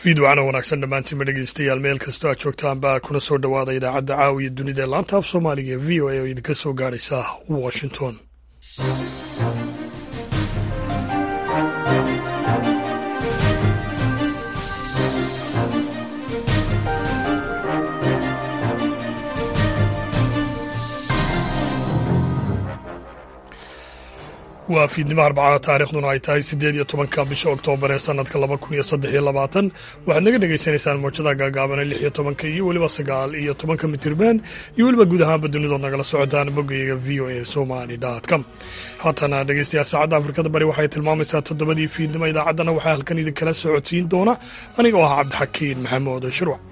fiidwacana wanaagsan dhammaantiinma dhegeystayaal meel kastoo aad joogtaanba kuna soo dhowaada idaacadda caawiya dunida ee laanta af soomaaliga ee v o a oo idinka soo gaadhaysa washington waa fiidnimo arbacada taarikhduna ay tahay siddeed iyo tobanka bisha oktoobar ee sanadka laba kun iyo saddex iyo labaatan waxaad naga dhagaysanaysaan mawjadaha gaagaabane lix iyo tobanka iyo weliba sagaal iyo tobanka mitirban iyo weliba guud ahaanba dunidood nagala socotaan boggayaga v o a somali com haatana dhegeystayaal saacadda afrikada bari waxay tilmaamaysaa toddobadii fiidnimo idaacaddana waxaa halkan idinkala socodsiin doona aniga oo ah cabdixakiin maxamuud shirwac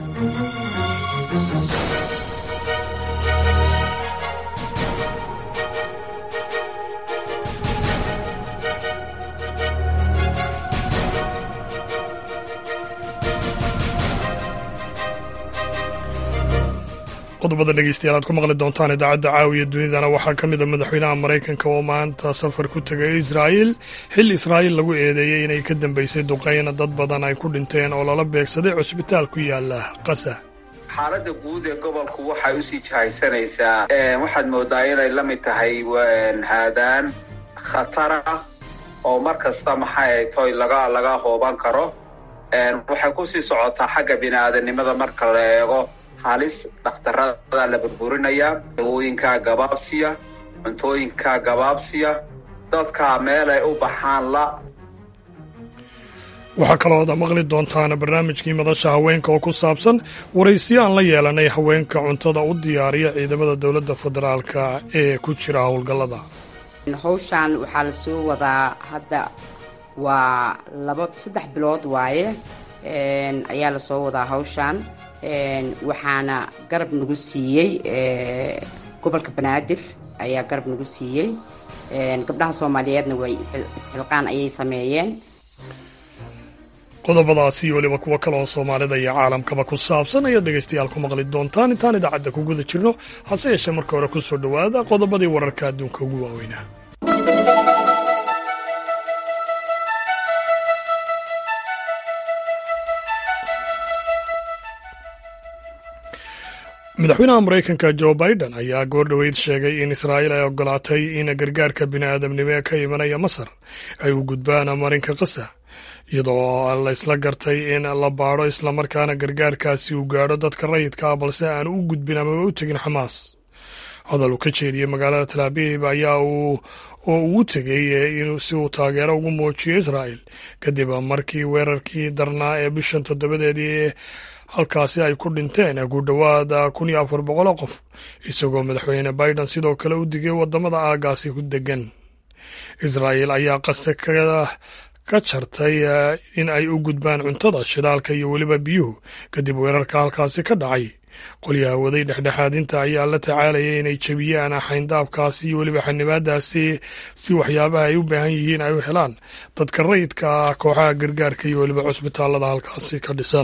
qodobada dhegeystayaal aad ku maqli doontaan idaacadda caawiya dunidana waxaa ka mid a madaxweynaha maraykanka oo maanta safar ku tegay israa'iil xil israa'iil lagu eedeeyey inay ka dambeysay duqeyna dad badan ay ku dhinteen oo lala beegsaday cusbitaal ku yaala qasa xaaladda guud ee gobolku waxay usii jahaysanaysaa waxaad moodaa inay la mid tahay haadaan khatara oo mar kasta maxay toy laga laga hooban karo waxay kusii socotaa xagga bini-aadanimada marka la eego halis dhakhtarada la burburinayaa dawooyinka gabaabsiya cuntooyinka gabaabsiya dadka meel ay u baxaan la waxaa kaloo ad maqli doontaan barnaamijkii madasha haweenka oo ku saabsan waraysiyo aan la yeelanay haweenka cuntada u diyaariya ciidamada dowladda federaalka ee ku jira howlgallada hawshan waxaa la soo wadaa hadda waa laba saddex bilood waaye ayaa lasoo wadaa hawshan waxaana garab nagu siiyey gobolka banaadir ayaa garab nagu siiyey gabdhaha soomaaliyeedna way isxilqaan ayay sameeyeen qodobadaasi iyo weliba kuwo kale oo soomaalida iyo caalamkaba ku saabsan ayaad dhegaystayaal ku maqli doontaan intaan idaacadda ku guda jirno hase yeeshee marka hore ku soo dhowaada qodobadii wararka adduunka ugu waaweynaa madaxweynaha maraykanka jo biden ayaa goordhoweyd sheegay in israa'iil ay ogolaatay in gargaarka bini'aadamnimo ee ka imanaya masar ay u gudbaan marinka qasa iyadoo la isla gartay in la baadho islamarkaana gargaarkaasi uu gaadho dadka rayidka ah balse aan u gudbin amaba u tegin xamaas hadal uu ka jeediyey magaalada talaabib ayaa uu oo uu tegey si uu taageero ugu muujiyo israa'il kadib markii weerarkii darnaa ee bishan toddobadeedii halkaasi ay ku dhinteen ku dhowaad kun iyo afar boqoloo qof isagoo madaxweyne biden sidoo kale u digay waddamada aagaasi ku degan israa'iil ayaa qaste ka jartay in ay u gudbaan cuntada shidaalka iyo weliba biyuhu kadib weerarka halkaasi ka dhacay qolyaha waday dhexdhexaadinta ayaa la tacaalayay inay jebiyaan xayndaabkaasi iyo weliba xanibaadaasi si waxyaabaha ay u baahan yihiin ay u helaan dadka rayidka ah kooxaha gargaarka iyo weliba cusbitaallada halkaasi ka dhisan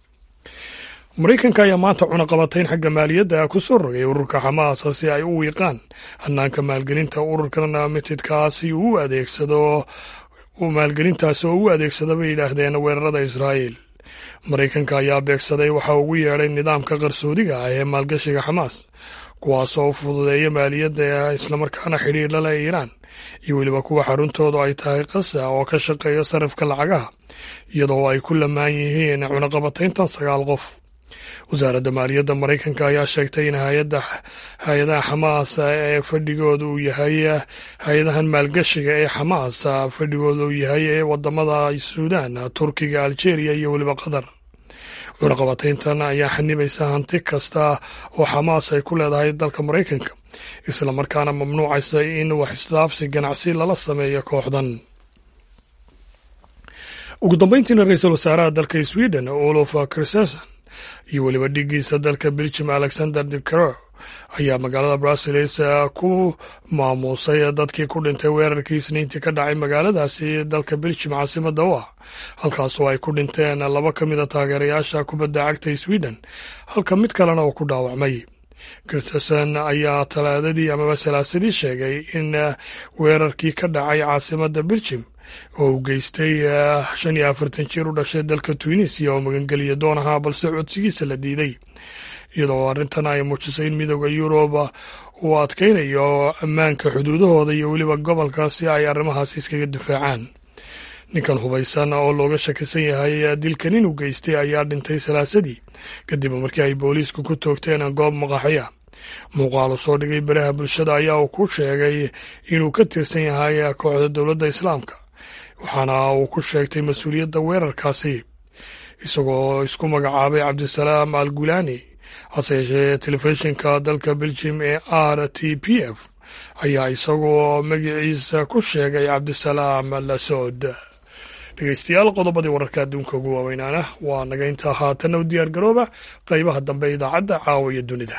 maraykanka ayaa maanta cunaqabatayn xagga maaliyadda ku soo rogay ururka xamaas si ay u wiiqaan hannaanka maalgelinta ururkan mitidkaasi uu adeegsado maalgelintaasi oo u adeegsada bay yidhaahdeen weerarada israa'iil maraykanka ayaa beegsaday waxa ugu yeedhay nidaamka qarsoodiga ah ee maalgashiga xamaas kuwaasoo fududeeya maaliyadda islamarkaana xidhiidha leh iiraan iyo weliba kuwa xaruntoodu ay tahay qasa oo ka shaqeeya sarifka lacagaha iyadoo ay ku lamaan yihiin cunaqabatayntan sagaal qof wasaaradda maaliyadda maraykanka ayaa sheegtay in hay-adaha xamaas ee fadhigooda uu yahay hay-adahan maalgashiga ee xamaas fadhigooda uu yahay ee wadamada suudaan turkiga aljeeriya iyo weliba qatar cunaqabatayntan ayaa xanibaysa hanti kasta oo xamaas ay ku leedahay dalka maraykanka islamarkaana mamnuucaysa in wax isdhaafsi ganacsi lala sameeyo kooxdan ugu dambeyntiina ra-iisul wasaaraha dalka sweden olof kristeson iyo weliba dhigiisa dalka beljum alexander dicaro ayaa magaalada bruseles ku maamuusay dadkii ku dhintay weerarkii isniintii ka dhacay magaaladaasi dalka beljum caasimada u ah halkaasoo ay ku dhinteen laba ka mid a taageerayaasha kubadda cagta sweden halka mid kalena uu ku dhaawacmay kristensen ayaa talaadadii amaba salaasadii sheegay in weerarkii ka dhacay caasimada beljum oo uu geystay shan iyo afartan jir u dhashay dalka tunisiya oo magangeliya doon ahaa balse codsigiisa la diiday iyadoo arrintan ay muujisay in midooda yuruba uu adkaynayo ammaanka xuduudahooda iyo weliba gobolka si ay arrimahaasi iskaga difaacaan ninkan hubaysan oo looga shakisan yahay dilkan inuu geystay ayaa dhintay salaasadii kadib markii ay booliisku ku toogteen goob maqaaxiya muuqaal uu soo dhigay baraha bulshada ayaa uu ku sheegay inuu ka tirsan yahay kooxda dowladda islaamka waxaana uu ku sheegtay mas-uuliyadda weerarkaasi isagoo isku magacaabay cabdisalaam al gulani hase yeeshee telefishinka dalka beljim ee r t p f ayaa isagoo magaciisa ku sheegay cabdisalaam lasood dhegeystayaal qodobadii wararka adduunka ugu waaweynaana waa naga intaa haatanna u diyaar garooba qaybaha dambe idaacadda caawa iyo dunida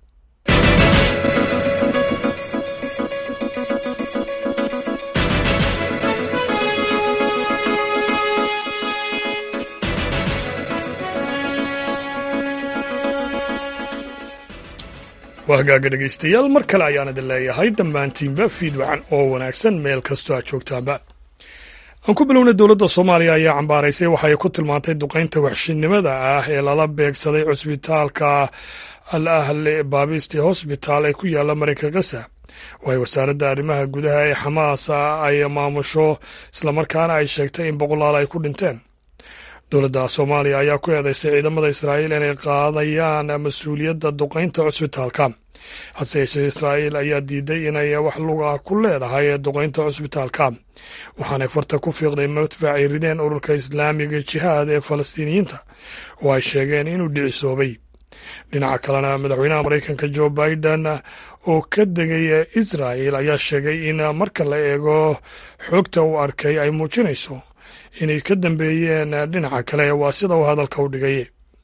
waa hagaaga dhegeystayaal mar kale ayaan idin leeyahay dhammaantiinba fiid wacan oo wanaagsan meel kastoo aad joogtaanba aan ku bilownay dowladda soomaaliya ayaa cambaaraysay waxay ku tilmaantay duqaynta waxshinimada ah ee lala beegsaday cusbitaalka al ahle baabisti hosbitaal ee ku yaala marayka kasa oo ay wasaaradda arrimaha gudaha ee xamaas ay maamusho islamarkaana ay sheegtay in boqolaal ay ku dhinteen dowladda soomaaliya ayaa ku eedeysay ciidamada israa'iil inay qaadayaan mas-uuliyadda duqaynta cusbitaalka hase yeeshee israa'iil ayaa diiday inay wax luga ku leedahay duqaynta cusbitaalka waxaanay farta ku fiiqday madfacay rideen ururka islaamiga jihaad ee falastiiniyiinta oo ay sheegeen inuu dhicisoobay dhinaca kalena madaxweynaha maraykanka jo biden oo ka degay israa'il ayaa sheegay in marka la eego xogta uu arkay ay muujinayso inay ka dambeeyeen dhinaca kale waa sida uu hadalka u dhigay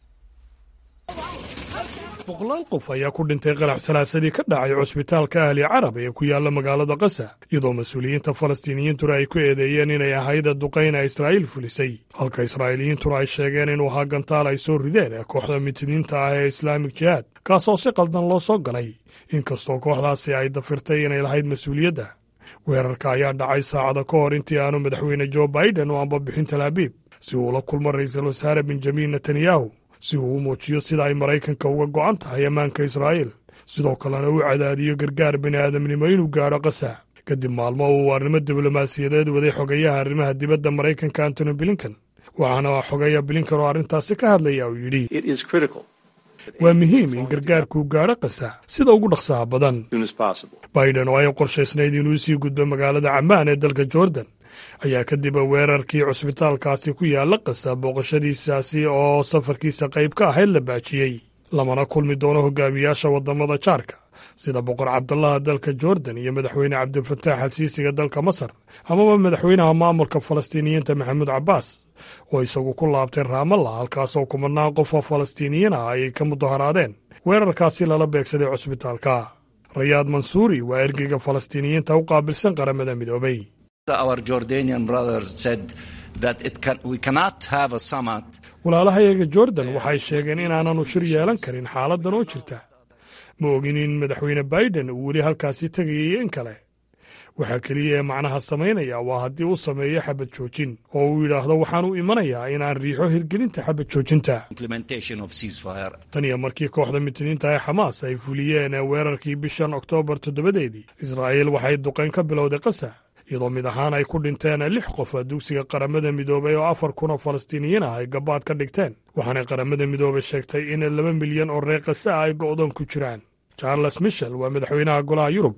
boqolaal qof ayaa ku dhintay qarax salaasadii ka dhacay cusbitaalka ahli carab ee ku yaala magaalada kasa iyadoo mas-uuliyiinta falastiiniyiintuna ay ku eedeeyeen inay ahayd duqayna israa'iil fulisay halka israa'iiliyiintuna ay sheegeen inuu ahaa gantaal ay soo rideen kooxda mitiniinta ah ee islaamik jihaad kaasoo si qaldan loo soo galay inkastoo kooxdaasi ay dafirtay inay lahayd mas-uuliyadda weerarka ayaa dhacay saacada ka hor intii aanu madaxweyne jo baiden u ambabixin talaabiib si uu ula kulmo ra'iisul wasaare benjamin netanyahu si uu u muujiyo sida ay maraykanka uga go'an tahay ammaanka israa'iil sidoo kalena u cadaadiyo gargaar bini aadamnimo inuu gaadho kasa kadib maalmo uu arrimo diblomaasiyadeed waday xogeyaha arrimaha dibadda maraykanka antony blinkan waxaana xogeeya blinkan oo arrintaasi ka hadlaya uu yidhi waa muhiim in gargaarkuu gaadho kasa sida ugu dhaqsaha badan biden oo ay qorshaysnayd inuu sii gudbo magaalada camaan ee dalka jordan ayaa kadib weerarkii cusbitaalkaasi ku yaalla kasa booqashadiisaasi oo safarkiisa qayb ka ahayd la baajiyey lamana kulmi doono hogaamiyaasha waddamada jaarka sida boqor cabdallaha dalka jordan iyo madaxweyne cabdilfataax alsiisiga dalka masar amaba madaxweynaha maamulka falastiiniyiinta maxamuud cabbaas oo isagu ku laabtay raamalla halkaasoo kumanaan qof oo falastiiniyiin ah ay ka mudaharaadeen weerarkaasi lala beegsaday cusbitaalka rayaad mansuuri waa ergeyga falastiiniyiinta u qaabilsan qaramada midoobay walaalahayaga jordan waxay sheegeen inaananu shir yeelan karin xaaladdan oo jirta ma ogin in madaxweyne baiden uu weli halkaasi tegayay in kale waxaa keliya ee macnaha samaynaya waa haddii uu sameeyo xabad joojin oo uu yidhaahdo waxaan u imanayaa inaan riixo hirgelinta xabad joojinta tan iyo markii kooxda mitiniinta ee xamaas ay fuliyeen weerarkii bishan oktoobar toddobadeedii israa'iil waxay duqayn ka bilowday kasa iyadoo mid ahaan ay ku dhinteen lix qof dugsiga qaramada midoobay oo afar kun oo falastiiniyiin ah ay gabaad ka dhigteen waxaanay qaramada midoobay sheegtay in laba milyan oo reer kasa ah ay go'doon ku jiraan charles michel waa madaxweynaha golaha yurub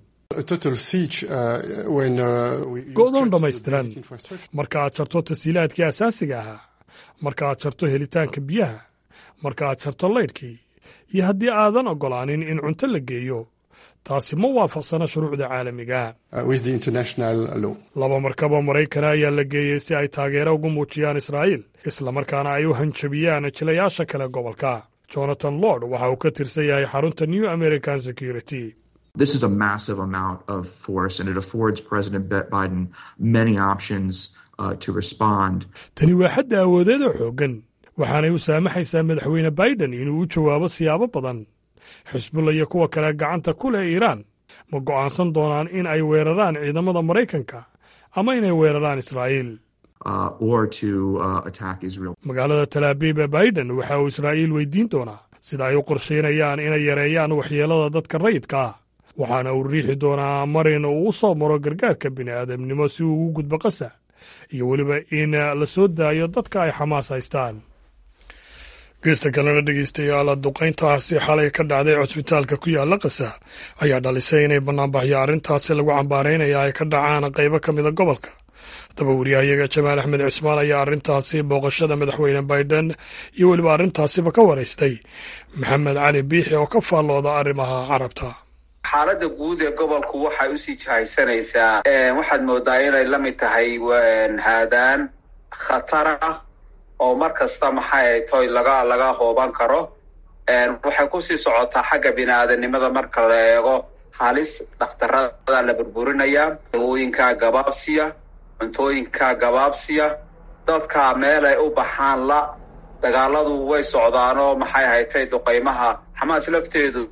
go'doon dhammaystiran marka aad jarto tasiilaadkii asaasiga ahaa marka aad jarto helitaanka biyaha marka aad jarto laydhkii iyo haddii aadan oggolaanin in cunto la geeyo taasi ma waafaqsana shuruucda caalamiga laba markaba maraykana ayaa la geeyey si ay taageero ugu muujiyaan israa'iil islamarkaana ay u hanjabiyaan jilayaasha kale gobolka jonathan lord waxa uu ka tirsan yahay xarunta new american security This is a massive amount of force, and it affords President Biden many options uh, to respond. tani waa xadda awoodeed oo xooggan waxaanay u saamaxaysaa madaxweyne biden inuu u jawaabo siyaabo badan xisbulla iyo kuwa kale gacanta ku leh iiraan ma go'aansan doonaan in ay weeraraan ciidamada maraykanka ama inay weeraraan israa'iil magaalada talaabiib ee baiden waxa uu israa'iil weydiin doonaa sida ay u qorshaynayaan inay yareeyaan waxyeelada dadka rayidka ah waxaana uu riixi doonaa marin uu u soo maro gargaarka bini'aadamnimo si uu ugu gudbo qasa iyo weliba in la soo daayo dadka ay xamaas haystaan geesta kalena dhegeystayaal duqayntaasi xalay ka dhacday cusbitaalka ku yaala qasa ayaa dhalisay inay bannaanbaxyo arrintaasi lagu cambaaraynaya ay ka dhacaan qaybo ka mida gobolka haddaba wariyahayaga jamaal axmed cismaan ayaa arrintaasi booqashada madaxweyne baiden iyo weliba arrintaasiba ka waraystay maxamed cali biixi oo ka faallooda arrimaha carabta xaaladda guud ee gobolku waxay usii jahaysanaysaa waxaad moodaa inay la mid tahay haadaan khatara oo mar kasta maxay toy laga laga hooban karo waxay kusii socotaa xagga bini-aadanimada marka la eego halis dhakhtarada la burburinayaa dawooyinka gabaabsiya cuntooyinka gabaabsiya dadka meel ay u baxaan la dagaaladu way socdaanoo maxay haytay duqaymaha xamaas lafteedu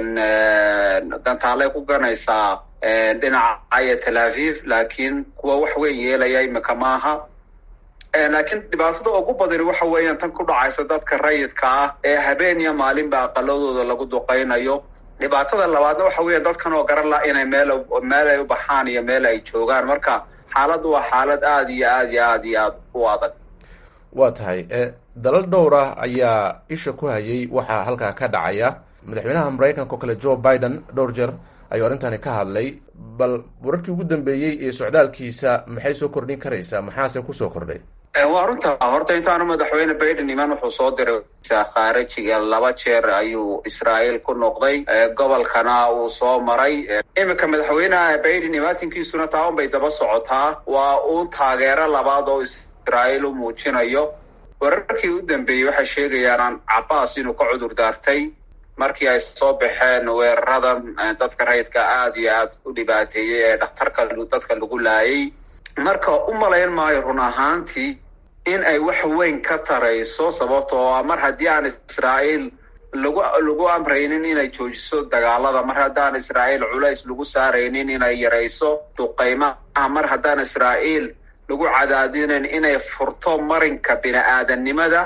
gantaalay ku ganaysaa dhinaca iyo tel aviv laakiin kuwa wax weyn yeelaya imika maaha laakiin dhibaatada ugu badani waxa weeyaan tan ku dhacaysa dadka rayidka ah ee habeen iyo maalinba aqaladooda lagu duqaynayo dhibaatada labaadna waxa weeya dadkan oo garan la inay meel meel ay u baxaan iyo meel ay joogaan marka xaaladdu waa xaalad aada iyo aad iyo aad iyo aad u adag waa tahay dalal dhowr ah ayaa isha ku hayay waxaa halkaa ka dhacaya madaxweynaha maraykanka oo kale joe biden dhowr jeer ayuu arrintani ka hadlay bal wararkii ugu dambeeyey ee socdaalkiisa maxay soo kordhin karaysaa maxaase kusoo kordhay waa runta horta intaanu madaxweyne biden iman wuxuu soo diray khaarijiga laba jeer ayuu israa'iil ku noqday gobolkana uu soo maray iminka madaxweyneha biden imaatinkiisuna taa un bay daba socotaa waa uun taageero labaad oo israa'iil u muujinayo wararkii u dambeeyey waxay sheegayaan cabaas inuu ka cudur daartay markii ay soo baxeen weeraradan dadka rayidka aada iyo aad u dhibaateeyey ee dhakhtarka dadka lagu laayay marka u malayn maayo run ahaantii in ay wax weyn ka tarayso sababta oo mar haddii aan israa'iil lagu lagu amraynin inay joojiso dagaalada mar haddaan israa'iil culays lagu saaraynin inay yarayso duqaymaha mar haddaan israa'iil lagu cadaadinayn inay furto marinka bini-aadanimada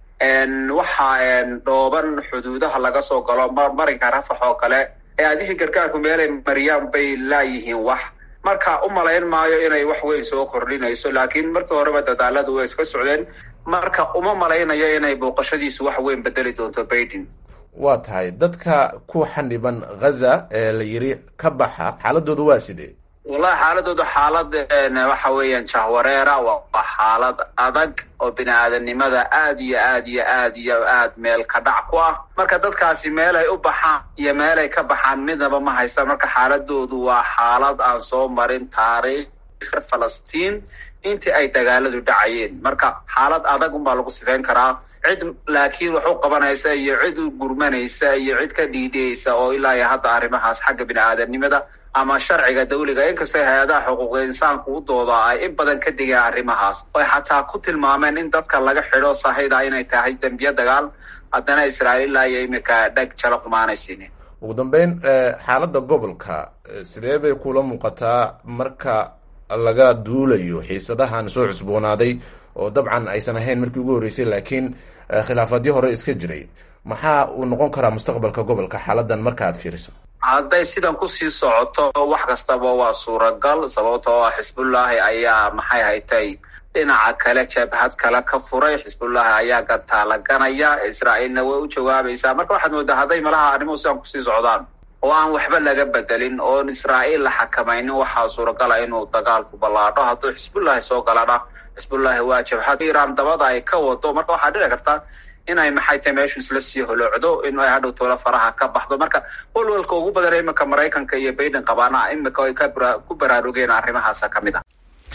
waxaa dhooban xuduudaha laga soo galo marinka rafax oo kale ee adihii gargaarku meelay mariyaan bay laayihiin wax marka u malayn maayo inay wax weyn soo kordhinayso laakiin markii horeba dadaaladu way iska socdeen marka uma malaynayo inay booqashadiisu wax weyn bedeli doonto baiden waa tahay dadka ku xaniban ghaza ee la yiri ka baxa xaaladooda waa sidee wallahi xaaladooda xaalad waxa weeyaan jahwareera waa xaalad adag oo bini-aadanimada aad iyo aad iyo aad iyo aad meel ka dhac ku ah marka dadkaasi meel ay u baxaan iyo meel ay ka baxaan midnaba ma haystaan marka xaaladoodu waa xaalad aan soo marin taariikh falastiin intii ay dagaaladu dhacayeen marka xaalad adag unbaa lagu sifeyn karaa cid laakiin wax u qabanaysa iyo cid u gurmanaysa iyo cid ka dhiidhiyaysa oo ilaa iyo hadda arrimahaas xagga bini-aadanimada ama sharciga dawliga inkastoo hay-adaha xuquuqda insaanku u dooda ay in badan ka digeen arrimahaas oy xataa ku tilmaameen in dadka laga xidho sahayda inay tahay dembiye dagaal haddana israa'iil iyo iminka dheg jalo qumaanaysiinin ugu dambeyn xaaladda gobolka sidee bay kula muuqataa marka laga duulayo xiisadahan soo cusboonaaday oo dabcan aysan ahayn markii ugu horreysay laakiin khilaafadyo hore iska jiray maxaa uu noqon karaa mustaqbalka gobolka xaaladan marka aad fiiriso hadday sidan kusii socoto wax kastaba waa suuragal sababtoo ah xisbullaahi ayaa maxay haytay dhinaca kale jabhad kale ka furay xisbullaahi ayaa gantaala ganaya israa'iilna way u jawaabaysaa marka waxaad moodaa hadday malaha arrimuhu sidan kusii socdaan oo aan waxba laga bedelin oon israa'iil la xakamaynin waxaa suuragala inuu dagaalku ballaadho hadduu xisbullaahi soo galana xisbullaahi waa jabhad iiraan dabada ay ka wado marka waxaa dhici karta inay maxay tahay meeshu isla sii holoocdo in ay hadhow toola faraha ka baxdo marka walwalka ugu badan iminka maraykanka iyo baiden qabaana imika ay ku baraarugeen arrimahaasa ka mid ah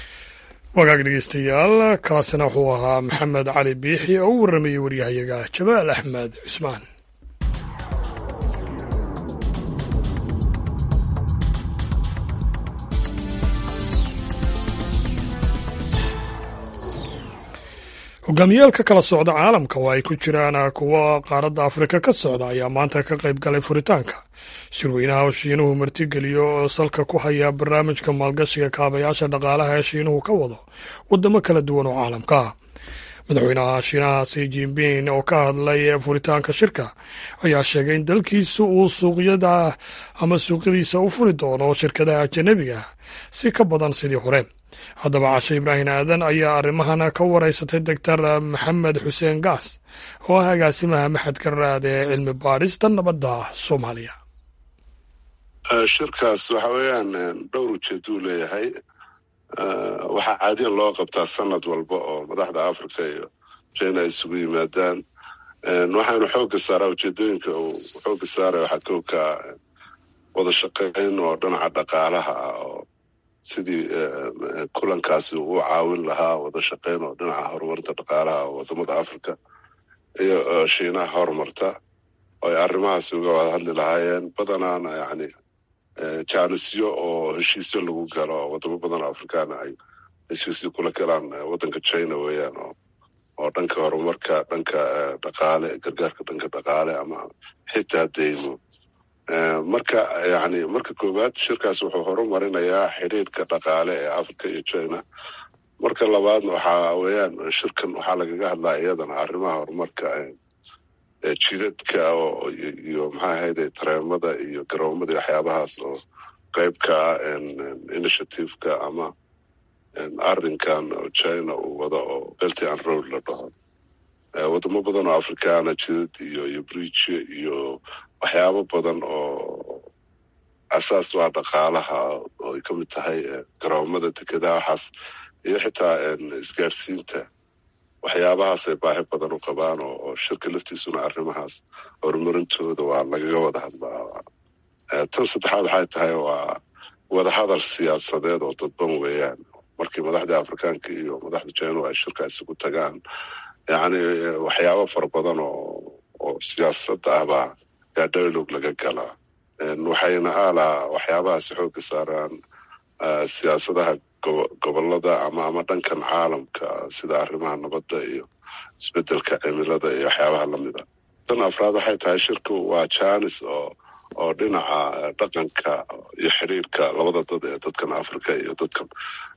wagaag dhegeystayaal kaasina wuxuu ahaa maxamed cali biixi oo u warramayey waryahayaga jamaal axmed cusmaan hogaamiyaal ka kala socda caalamka oo ay ku jiraan kuwa qaaradda afrika ka socda ayaa maanta ka qayb galay furitaanka shirweynaha oo shiinuhu martigeliyo oo salka ku haya barnaamijka maalgashiga kaabayaasha dhaqaalaha ee shiinuhu ka wado waddamo kala duwan oo caalamka ah madaxweynaha shiinaha si jinping oo ka hadlay furitaanka shirka ayaa sheegay in dalkiisu uu suuqyada ama suuqyadiisa u furi doono shirkadaha ajanabiga si ka badan sidii hore haddaba cashe ibraahim aadan ayaa arrimahan ka wareysatay doctor maxamed xuseen gaas oo ah agaasimaha maxadka raad ee cilmi baadhista nabadda soomaaliya shirkaas waxa weeyaan dhowr ujeeduu leeyahay waxaa caadiyan loo qabtaa sanad walba oo madaxda africa iyo china ay isugu yimaadaan waxaanu xooga saaraa ujeedooyinka uu xooga saaraya waxaa kowka wada shaqeyn oo dhinaca dhaqaalaha ah oo sidii kulankaasi uu caawin lahaa wada shaqeyn oo dhinaca horumarinta dhaqaalaha oo wadamada africa iyo shiinaha horumarta oo ay arrimahaasi uga wada hadli lahaayeen badanaana yani jaanisyo oo heshiisyo lagu galo oo wadamo badan oo afrikaana ay heshiisyo kula galaan waddanka china weeyaan oo oo dhanka horumarka dhanka dhaqaale gargaarka dhanka dhaqaale ama xitaa deymo marka yani marka koowaad shirkaas wuxuu horumarinayaa xidhiidhka dhaqaale ee africa iyo china marka labaadna waxaa weeyaan shirkan waxaa lagaga hadlaa iyadana arrimaha horumarka jidadka iyo maxaa ahayde tareemada iyo garoomada iyo waxyaabahaas oo qayb ka ah initiativeka ama arrinkan china uu wado oo belty and road la dhaho wadamo badan oo afrikaana jidad iyo iyo bridge iyo waxyaabo badan oo asaas waa dhaqaalaha oo ay ka mid tahay garoomada dekedaha waxaas iyo xitaa isgaadhsiinta waxyaabahaas ay baahi badan u qabaan oo shirka laftiisuna arrimahaas horumarintooda waa lagaga wada hadlaa tan saddexaad waxay tahay waa wadahadal siyaasadeed oo dadban weeyaan markii madaxda afrikaanka iyo madaxda china ay shirka isugu tagaan yacni waxyaabo fara badan oo oo siyaasadda ahbaa yaa dialog laga galaa waxayna aalaa waxyaabahaasi xooga saaraan siyaasadaha gobolada ama ama dhankan caalamka sida arrimaha nabadda iyo isbedelka cimilada iyo waxyaabaha lamida tan afraad waxay tahay shirku waa janis oo oo dhinaca dhaqanka iyo xidhiirka labada dad ee dadkan africa iyo dadkan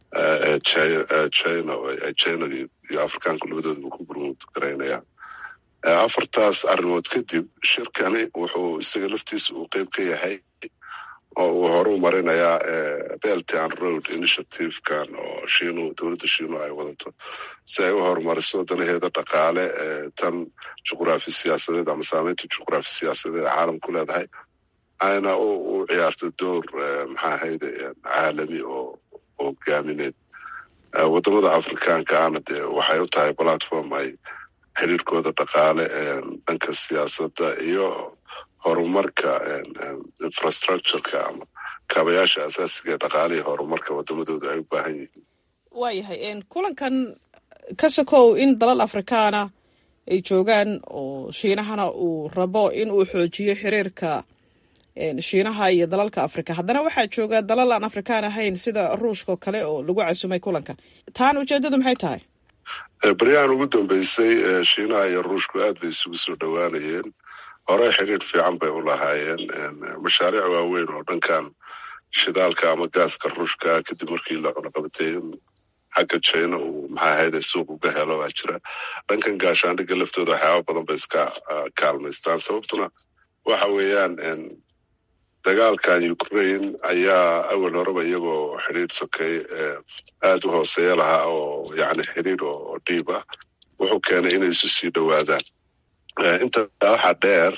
china china iyo afrikaanku labadoodaba ku gurmud garaynayaan afartaas arrimood kadib shirkani wuxuu isaga laftiisa uu qeyb ka yahay oo uu horu marinayaa belt and road initiativekan oo shiinu dowladda shiinu ay wadato si ay u horumariso danaheeda dhaqaale tan juqraafi siyaasadeed ama saameynta juqraafi siyaasadeed caalamku leedahay ayna u ciyaarto door maxaa ahayde caalami oo hogaamineed wadamada afrikaanka ana dee waxay u tahay platform ay xiriirkooda dhaqaale dhanka siyaasadda iyo horumarka infrastructureka ama kaabayaasha asaasiga ee dhaqaalihii horumarka wadamadooda ay u baahan yihiin waayahay kulankan ka sokow in dalal afrikaana ay joogaan oo shiinahana uu rabo in uu xoojiyo xiriirka shiinaha iyo dalalka afrika haddana waxaa jooga dalal aan afrikaan ahayn sida ruushka oo kale oo lagu casumay kulanka taana ujeedadu maxay tahay baryahan ugu dambeysay shiinaha iyo ruushku aad bay isugu soo dhowaanayeen horey xidhiir fiican bay u lahaayeen mashaariic waaweyn oo dhankan shidaalka ama gaaska ruushka kadib markii la cunaqabatay xagga china uu maxaa ahayde suuq uga helo baa jira dhankan gaashaandhigga laftooda waxyaaba badan bay iska kaalmaystaan sababtuna waxa weeyaan dagaalkan ukraine ayaa awal horeba iyagoo xidhiir sokay aada u hooseeya lahaa oo yani xidhiir oo dhiib ah wuxuu keenay inay isu sii dhowaadaan intaa waxaa dheer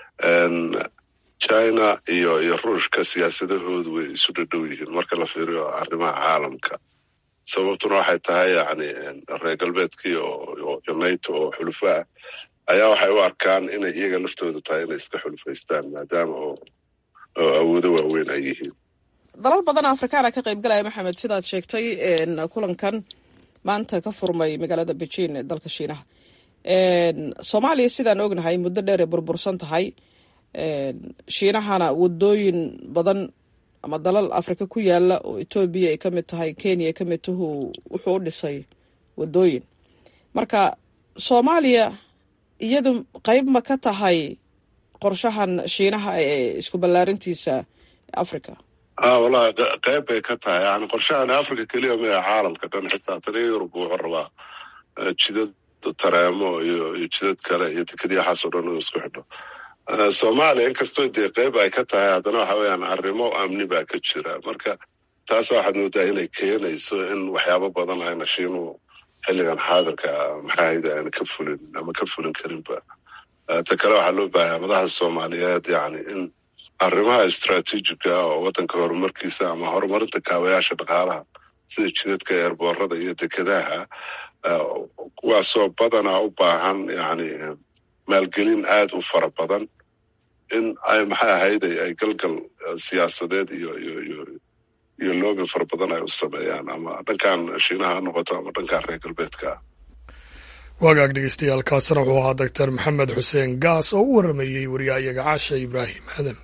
china iyo iyo ruushka siyaasadahoodu way isu dhadhow yihiin marka la fiiriyo arrimaha caalamka sababtuna waxay tahay yani reer galbeedkii oo nato oo xulufo ah ayaa waxay u arkaan inay iyaga laftoodu tahay inay iska xulufaystaan maadaama oo oo awoodo waaweyn ay yihiin dalal badan afrikaana ka qayb galaya maxamed sidaad sheegtay kulankan maanta ka furmay magaalada beijing ee dalka shiinaha soomaaliya sidaan ognahay muddo dheer ay burbursan tahay shiinahana wadooyin badan ama dalal afrika ku yaala oo etoobiya ay ka mid tahay kenya ay ka mid tahu wuxuu u dhisay wadooyin marka soomaaliya iyadu qeyb ma ka tahay qorshahan shiinaha ee isku ballaarintiisa africa a wallahi qeyb bay ka tahay yani qorshahan africa keliya maya caalamka dhan xitaa tani yurub wuxuu rabaa jidad tareemo iyo iyo jidad kale iyo dekadyaxaas oo dhan inuu isku xidho soomaaliya inkastoo dee qeyb ay ka tahay haddana waxa weeyaan arrimo amni baa ka jira marka taas waxaad moodaa inay keenayso in waxyaabo badan ayna shiinuhu xilligan xaadirka maxaahayda ayna ka fulin ama ka fulin karinba ta kale waxaa loo baahaya madaxda soomaaliyeed yani in arrimaha istraatiijiga ah oo waddanka horumarkiisa ama horumarinta kaabayaasha dhaqaalaha sida jidadka eerboorada iyo dekadaha kuwaasoo badanaa u baahan yani maalgelin aada u fara badan in ay maxay ahayd ay galgal siyaasadeed iyo iyo iyo iyo loobin fara badan ay u sameeyaan ama dhankan shiinaha ha noqoto ama dhankan reer galbeedka ah waagaag dhegeystayaal kaasina wuxuu ahaa doctor maxamed xuseen gaas oo u waramayey wariyaayaga caasha ibraahim aadan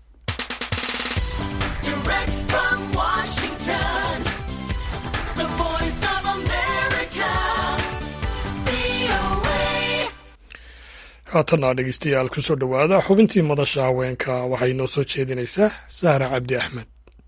haatanna dhegeystayaal kusoo dhowaada xubintii madasha haweenka waxay noo soo jeedinaysaa sahra cabdi axmed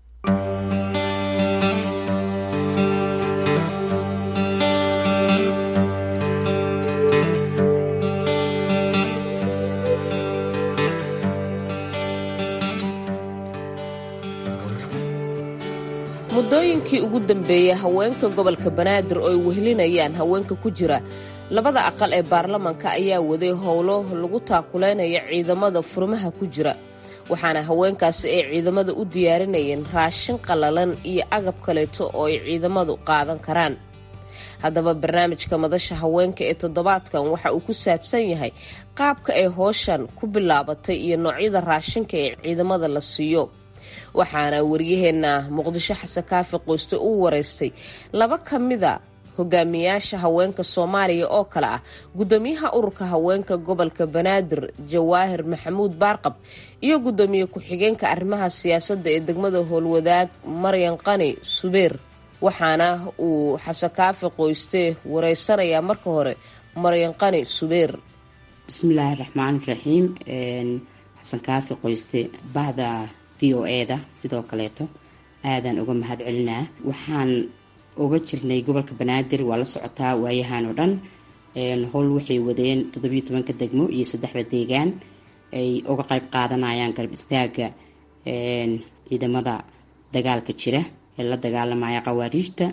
muddooyinkii ugu dambeeyey haweenka gobolka banaadir oo ay wehelinayaan haweenka ku jira labada aqal ee baarlamanka ayaa waday howlo lagu taakuleynaya ciidamada furmaha ku jira waxaana haweenkaasi ay ciidamada u diyaarinayeen raashin qallalan iyo agab kaleeto oo ay ciidamadu qaadan karaan haddaba barnaamijka madasha haweenka ee toddobaadkan waxa uu ku saabsan yahay qaabka ay hooshan ku bilaabatay iyo noocyada raashinka ee ciidamada la siiyo waxaana waryaheena muqdisho xasan kaafi qoyste uu wareystay laba ka mida hogaamiyaasha haweenka soomaaliya oo kale ah guddoomiyaha ururka haweenka gobolka banaadir jawaahir maxamuud baarqab iyo guddoomiye ku-xigeenka arrimaha siyaasadda ee degmada howlwadaag maryan qani subeer waxaana uu xasan kaafi qoyste wareysanayaa marka hore maryan qani subeer bismillaahi raxmaan raxiim xasan kaafi qoyste bahda v o eda sidoo kaleeto aadaan uga mahad celinaa waxaan uga jirnay gobolka banaadir waa la socotaa waayahan oo dhan howl waxay wadeen toddobiyo tobanka degmo iyo saddexda deegaan ay uga qeyb qaadanayaan garab istaaga ciidamada dagaalka jira ee la dagaalamaya qawaariijta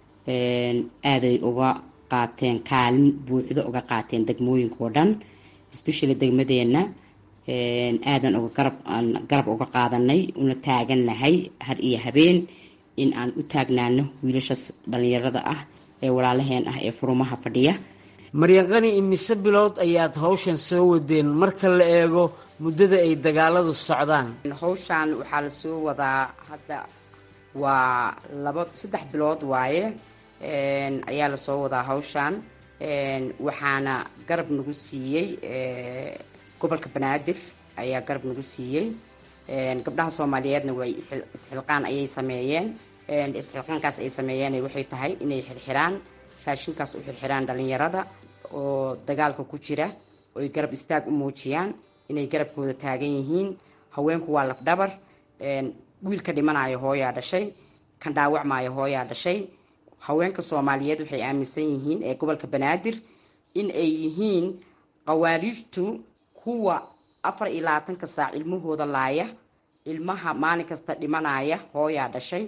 aaday uga qaateen kaalin buuxdo uga qaateen degmooyinka oo dhan especially degmadeena aadan uga garab garab uga qaadanay una taagannahay har iyo habeen in aan u taagnaano wiilashaas dhallinyarada ah ee walaalaheen ah ee furumaha fadhiya maryanqani imise bilood ayaad hawshan soo wadeen marka la eego muddada ay dagaaladu socdaan hawshan waxaa la soo wadaa hadda waa laba saddex bilood waaye ayaa lasoo wadaa hawshan waxaana garab nagu siiyey gobolka banaadir ayaa garab nagu siiyey gabdhaha soomaaliyeedna way isxilqaan ayay sameeyeen isxilqaankaas ay sameeyeen waxay tahay inay xirxiraan raashinkaas u xirxiraan dhalinyarada oo dagaalka ku jira oo ay garab istaag u muujiyaan inay garabkooda taagan yihiin haweenku waa lafdhabar wiilka dhimanayo hooyaa dhashay kan dhaawacmaayo hooyaa dhashay haweenka soomaaliyeed waxay aaminsan yihiin ee gobolka banaadir in ay yihiin qawaariijtu kuwa afar iyo labaatanka saac ilmahooda laaya ilmaha maalin kasta dhimanaya hooyaa dhashay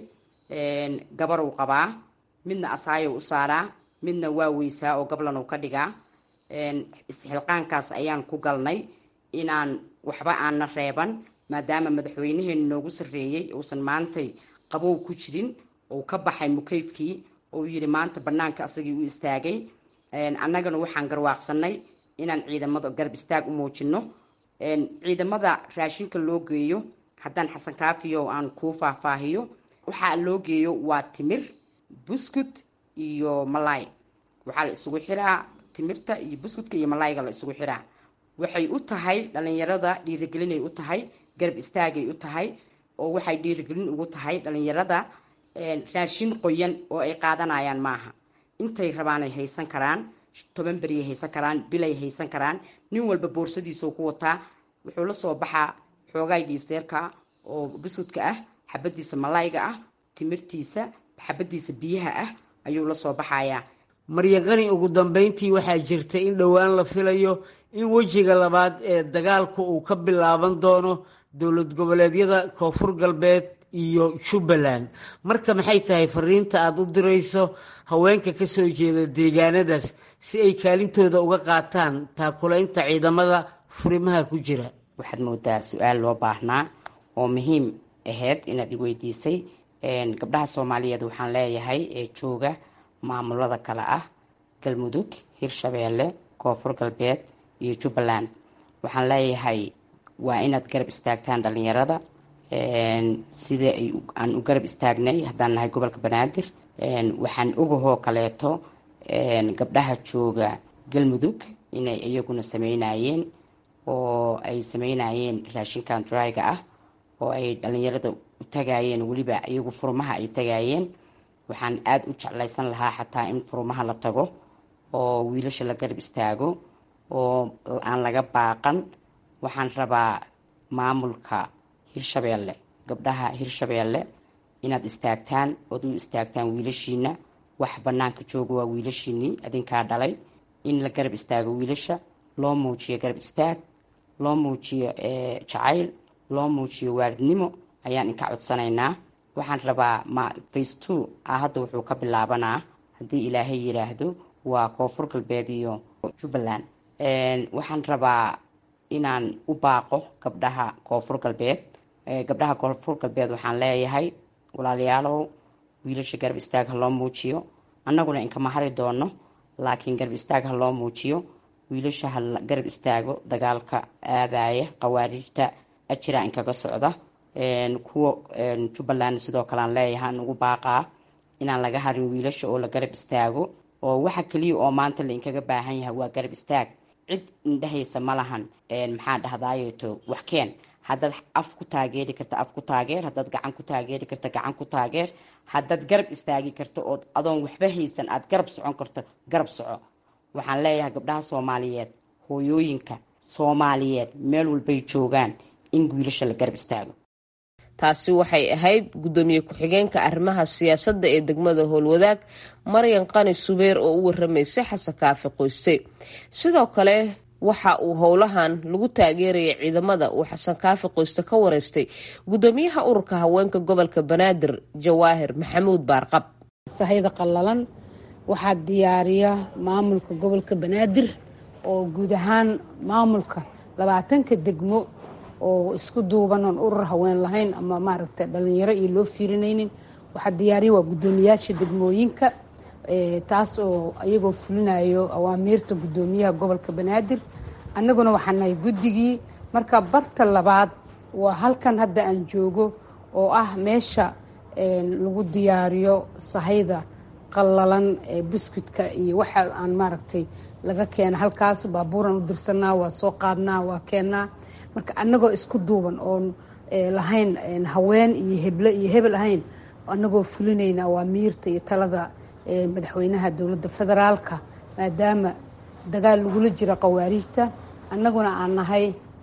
gabarow qabaa midna asaayow u saaraa midna waa weysaa oo gablanow ka dhigaa isxilqaankaas ayaan ku galnay inaan waxba aanna reeban maadaama madaxweynaheenu noogu sarreeyey uusan maantay qabow ku jirin uu ka baxay mukeyfkii uu yidhi maanta bannaanka asagii u istaagay annagana waxaan garwaaqsanay inaan ciidamada garab istaag u muujino ciidamada raashinka loo geeyo haddaan xasan kaafiyo aan kuu faahfaahiyo waxaa loo geeyo waa timir buskut iyo malaay waxaa la isugu xiraa timirta iyo buskudka iyo malaayga la isugu xiraa waxay u tahay dhalinyarada dhiirigelinay u tahay garab istaagay u tahay oo waxay dhiirigelin ugu tahay dhalinyarada raashin qoyan oo ay qaadanayaan maaha intay rabaanay haysan karaan toban beriyay haysan karaan bilay haysan karaan nin walba boorsadiisuu ku wataa wuxuu la soo baxaa xoogaay dhiiseerka oo buskudka ah xabadiisa malayga ah timirtiisa xabadiisa biyaha ah ayuu la soo baxayaa maryaqani ugu dambeyntii waxaa jirta in dhowaan la filayo in wejiga labaad ee dagaalku uu ka bilaaban doono dowlad goboleedyada koonfur galbeed iyo jubbaland marka maxay tahay fariinta aada u dirayso haweenka ka soo jeeda deegaanadaas si ay kaalintooda uga qaataan taakulaynta ciidamada furimaha ku jira waxaad moodaa su-aal loo baahnaa oo muhiim ahayd inaad iweydiisay gabdhaha soomaaliyeed waxaan leeyahay ee jooga maamulada kale ah galmudug hirshabeelle koonfur galbeed iyo jubbaland waxaan leeyahay waa inaad garab istaagtaan dhalinyarada sida aan u garab istaagnay haddaan nahay gobolka banaadir waxaan ogahoo kaleeto gabdhaha jooga galmudug inay iyaguna sameynayeen oo ay sameynayeen raashinkan dryga ah oo ay dhalinyarada u tagayeen weliba iyagu furmaha ay tagayeen waxaan aada u jeclaysan lahaa xataa in furmaha la tago oo wiilasha la garab istaago oo aan laga baaqan waxaan rabaa maamulka hirshabeelle gabdhaha hirshabeelle inaad istaagtaan ood u istaagtaan wiilashiina wax banaanka jooga waa wiilashiinii adinkaa dhalay in la garab istaago wiilasha loo muujiyo garab istaag loo muujiyo jacayl loo muujiyo waaridnimo ayaan inka codsanaynaa waxaan rabaa ma face two ah hadda wuxuu ka bilaabanaa haddii ilaahay yidhaahdo waa koonfur galbeed iyo jubbaland waxaan rabaa inaan u baaqo gabdhaha koonfur galbeed gabdhaha koonfur galbeed waxaan leeyahay walaalayaalow wiilasha garab istaag ha loo muujiyo annaguna inkama hari doono laakiin garab istaag ha loo muujiyo wiilasha ha garab istaago dagaalka aadaya qawaariijta ajira inkaga socda kuwa jubbaland sidoo kale aan leeyahay aan ugu baaqaa inaan laga harin wiilasha oo la garab istaago oo waxa keliya oo maanta la inkaga baahan yahay waa garab istaag cid indhahaysa ma lahan maxaa dhahdaayeeto wax keen haddaad af ku taageeri karta af ku taageer haddaad gacan ku taageeri karta gacan ku taageer haddaad garab istaagi karto ood adoon waxba haysan aad garab socon karto garab soco waxaan leeyahay gabdhaha soomaaliyeed hooyooyinka soomaaliyeed meel walbay joogaan in wiilasha la garab istaago taasi waxay ahayd guddoomiye ku-xigeenka arrimaha siyaasadda ee degmada howlwadaag maryan qani subeer oo u waramaysay xasan kaafi qoyste sidoo kale waxa uu howlahan lagu taageerayay ciidamada uu xasan kaafi qoyste ka wareystay guddoomiyaha ururka haweenka gobolka banaadir jawaahir maxamuud baarqab sahayda qallalan waxaa diyaariya maamulka gobolka banaadir oo guud ahaan maamulka labaatanka degmo oo isku duuban oon urur haween lahayn ama maaragtay dhalinyaro iyo loo fiirinaynin waxaa diyaariya waa guddoomiyaasha degmooyinka taas oo iyagoo fulinayo awaamiirta guddoomiyaha gobolka banaadir annaguna waxaa nahay guddigii marka barta labaad waa halkan hadda aan joogo oo ah meesha lagu diyaariyo sahayda qallalan ee buskudka iyo waxa aan maaragtay laga keena halkaas baabuuran u dirsanaa waa soo qaadnaa waa keennaa marka annagoo isku duuban oon lahayn haween iyo heble iyo hebel ahayn annagoo fulinayna awaamiirta iyo talada madaxweynaha dowladda federaalka maadaama dagaal lagula jiro qawaariijta annaguna aan nahay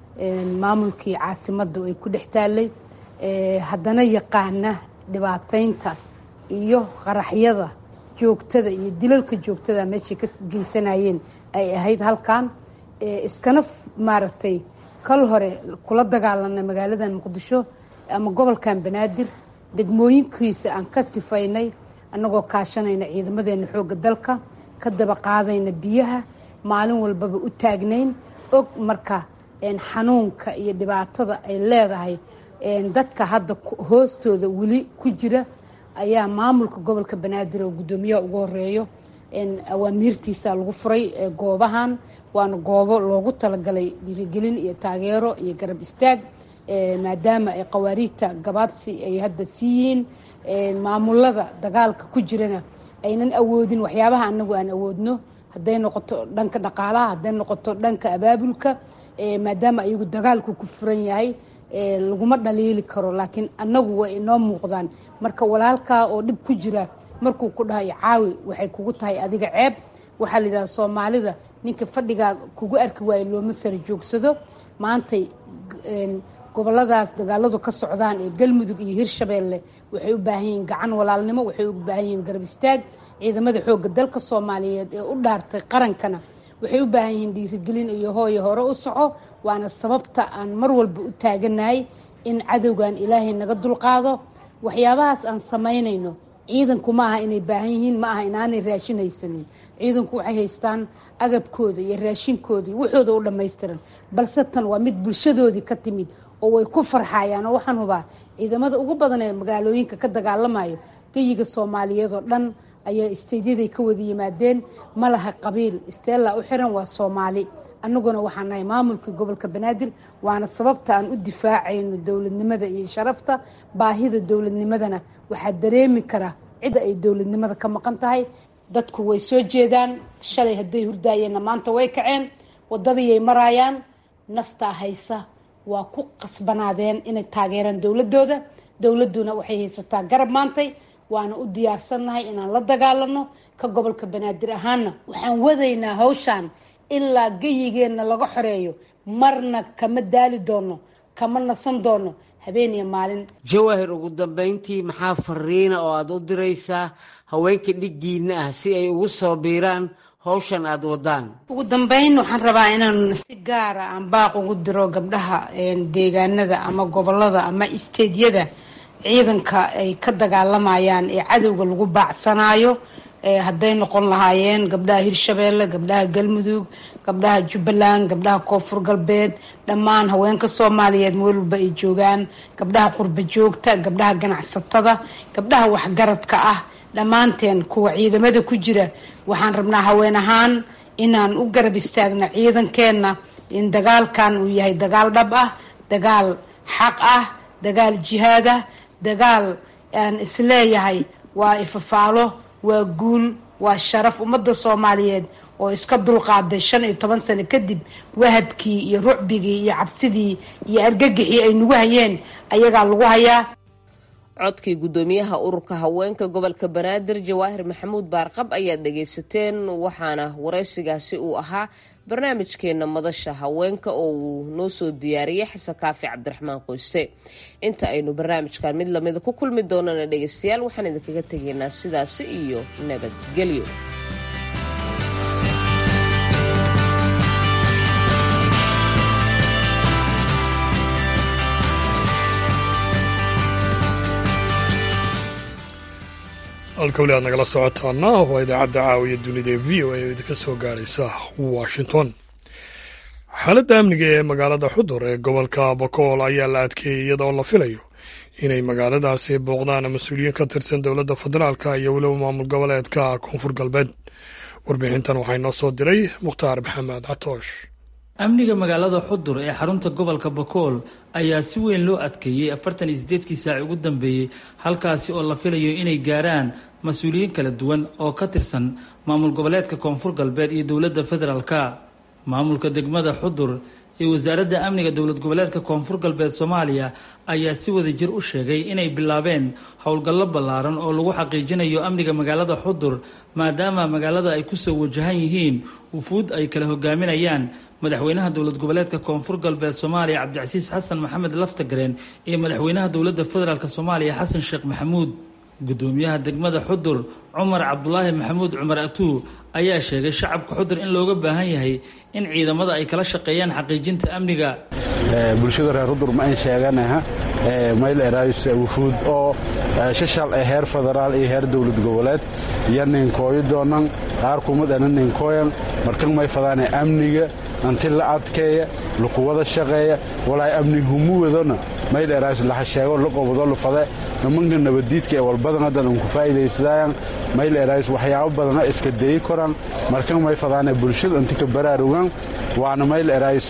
maamulkii caasimadda ay ku dhex taallay haddana yaqaana dhibaataynta iyo qaraxyada joogtada iyo dilalka joogtada meeshay ka geysanayeen ay ahayd halkan iskana maaragtay kal hore kula dagaalanay magaaladan muqdisho ama gobolkan banaadir degmooyinkiisa aan ka sifaynay annagoo kaashanayna ciidamadeena xoogga dalka ka daba qaadayna biyaha maalin walbaba u taagnayn og marka xanuunka iyo dhibaatada ay leedahay dadka hadda hoostooda weli ku jira ayaa maamulka gobolka banaadir oo guddoomiyaha ugu horeeyo awaamiirtiisa lagu furay goobahan waana goobo loogu talagalay dhiirigelin iyo taageero iyo garab istaag maadaama ay qawaariijta gabaabsi ay hadda siiyiin maamulada dagaalka ku jirana aynan awoodin waxyaabaha anagu aan awoodno hadday noqoto dhanka dhaqaalaha hadday noqoto dhanka abaabulka maadaama ayagu dagaalku ku furan yahay laguma dhaliili karo laakiin annagu way inoo muuqdaan marka walaalkaa oo dhib ku jira markuu ku dhahayo caawi waxay kugu tahay adiga ceeb waxaa la yidhaha soomaalida ninka fadhigaa kugu arki waayo looma sara joogsado maantay goboladaas dagaaladu ka socdaan ee galmudug iyo hirshabeelle waxay u baahan yihiin gacan walaalnimo waxay u baahan yihiin garab istaag ciidamada xoogga dalka soomaaliyeed ee u dhaartay qarankana waxay u baahan yihiin dhiirigelin iyo hooyo hore u soco waana sababta aan mar walba u taaganahay in cadowgan ilaahay naga dulqaado waxyaabahaas aan samaynayno ciidanku ma aha inay baahan yihiin ma aha inaanay raashin haysanin ciidanku waxay haystaan agabkooda iyo raashinkooda iyo waxooda u dhammaystiran balse tan waa mid bulshadoodii ka timid oo way ku farxayaan oo waxaan hubaa ciidamada ugu badan ee magaalooyinka ka dagaalamayo geyiga soomaaliyeed oo dhan ayaa isteydyadaay ka wada yimaadeen ma laha qabiil isteella u xiran waa soomaali annaguna waxaan nahay maamulka gobolka banaadir waana sababta aan u difaacayno dowladnimada iyo sharafta baahida dowladnimadana waxaa dareemi kara cidda ay dowladnimada ka maqan tahay dadku way soo jeedaan shalay hadday hurdaayeenna maanta way kaceen waddadiyay maraayaan naftaa haysa waa ku qasbanaadeen inay taageeraan dowladooda dowladuna waxay haysataa garab maantay waana u diyaarsannahay inaan la dagaalano ka gobolka banaadir ahaana waxaan wadaynaa hawshaan ilaa geyigeenna laga xoreeyo marna kama daali doono kama nasan doono habeen iyo maalin jawaahir ugu dambayntii maxaa fariina oo aada u diraysaa haweenka dhiggiinna ah si ay ugu soo biiraan hawshan aada wadaan ugu dambeyn waxaan rabaa inaan si gaara aan baaq ugu diro gabdhaha deegaanada ama gobolada ama isteedyada ciidanka ay ka dagaalamayaan ee cadowga lagu baacsanaayo hadday noqon lahaayeen gabdhaha hirshabeelle gabdhaha galmudug gabdhaha jubbaland gabdhaha koonfur galbeed dhammaan haweenka soomaaliyeed meel walba ay joogaan gabdhaha qurba joogta gabdhaha ganacsatada gabdhaha waxgaradka ah dhammaanteen kuwa ciidamada ku jira waxaan rabnaa haween ahaan inaan u garab istaagno ciidankeenna in dagaalkan uu yahay dagaal dhab ah dagaal xaq ah dagaal jihaad ah dagaal aan isleeyahay waa ifafaalo waa guul waa sharaf ummadda soomaaliyeed oo iska dulqaaday shan iyo toban sano kadib wahadkii iyo rucbigii iyo cabsidii iyo argagixii ay nagu hayeen ayagaa lagu hayaa codkii guddoomiyaha ururka haweenka gobolka banaadir jawaahir maxamuud baarqab ayaad dhagaysateen waxaana waraysigaasi uu ahaa barnaamijkeena madasha haweenka oo uu noo soo diyaariyey xasan kaafi cabdiraxmaan qoyste inta aynu barnaamijkan mid lamida ku kulmi doonana dhegaystayaal waxaan idinkaga tegaynaa sidaasi iyo nabadgelyo halka weli aad nagala socotaana waa idaacadda caawiya dunida ee v o a oo idinka soo gaadhaysa washington xaaladda amniga ee magaalada xudur ee gobolka bokool ayaa la adkeeyey iyadoo la filayo inay magaaladaasi booqdaan mas-uuliyiin ka tirsan dowladda federaalka iyo weliba maamul goboleedka koonfur galbeed warbixintan waxaa inoo soo diray mukhtaar maxamed catoosh amniga magaalada xudur ee xarunta gobolka bakool ayaa si weyn loo adkeeyey afartan iyo sideedkii saaci ugu dambeeyey halkaasi oo la filayo inay gaaraan mas-uuliyiin kala duwan oo ka tirsan maamul goboleedka koonfur galbeed iyo dowladda federaalka maamulka degmada xudur iyo wasaaradda amniga dowlad goboleedka koonfur galbeed soomaaliya ayaa si wada jir u sheegay inay bilaabeen howlgallo ballaaran oo lagu xaqiijinayo amniga magaalada xudur maadaama magaalada ay kusoo wajahan yihiin wufuud ay kala hogaaminayaan madaxweynaha dowlad goboleedka koonfur galbeed soomaaliya cabdicasiis xasan maxamed laftagareen iyo madaxweynaha dowladda federaalk soomaaliya xasan sheekh maxamuud guddoomiyaha degmada xudur cumar cabdulaahi maxamuud cumar atuu ayaa sheegay shacabka xudur in looga baahan yahay in ciidamada ay kala shaqeeyaan xaqiijinta amniga bulshada reer xudur ma ayn sheeganaha mayl erays wufuud oo shashal ee heer federaal iyo heer dowlad goboleed iyo ninkooyo doonan qaar kumid ana ninkooyan markan may fadaane amniga anti la adkeeya lakuwada shaqeeya walaay amni humu wadona mayl erays laha sheego la qobado lufade nimanka nabaddiidka ee walbadan haddan unku faa'iidaysadaayan mayl erays waxyaabo badana iska dayi koran markan may fadaane bulshada inti ka baraarugan waana mayl erays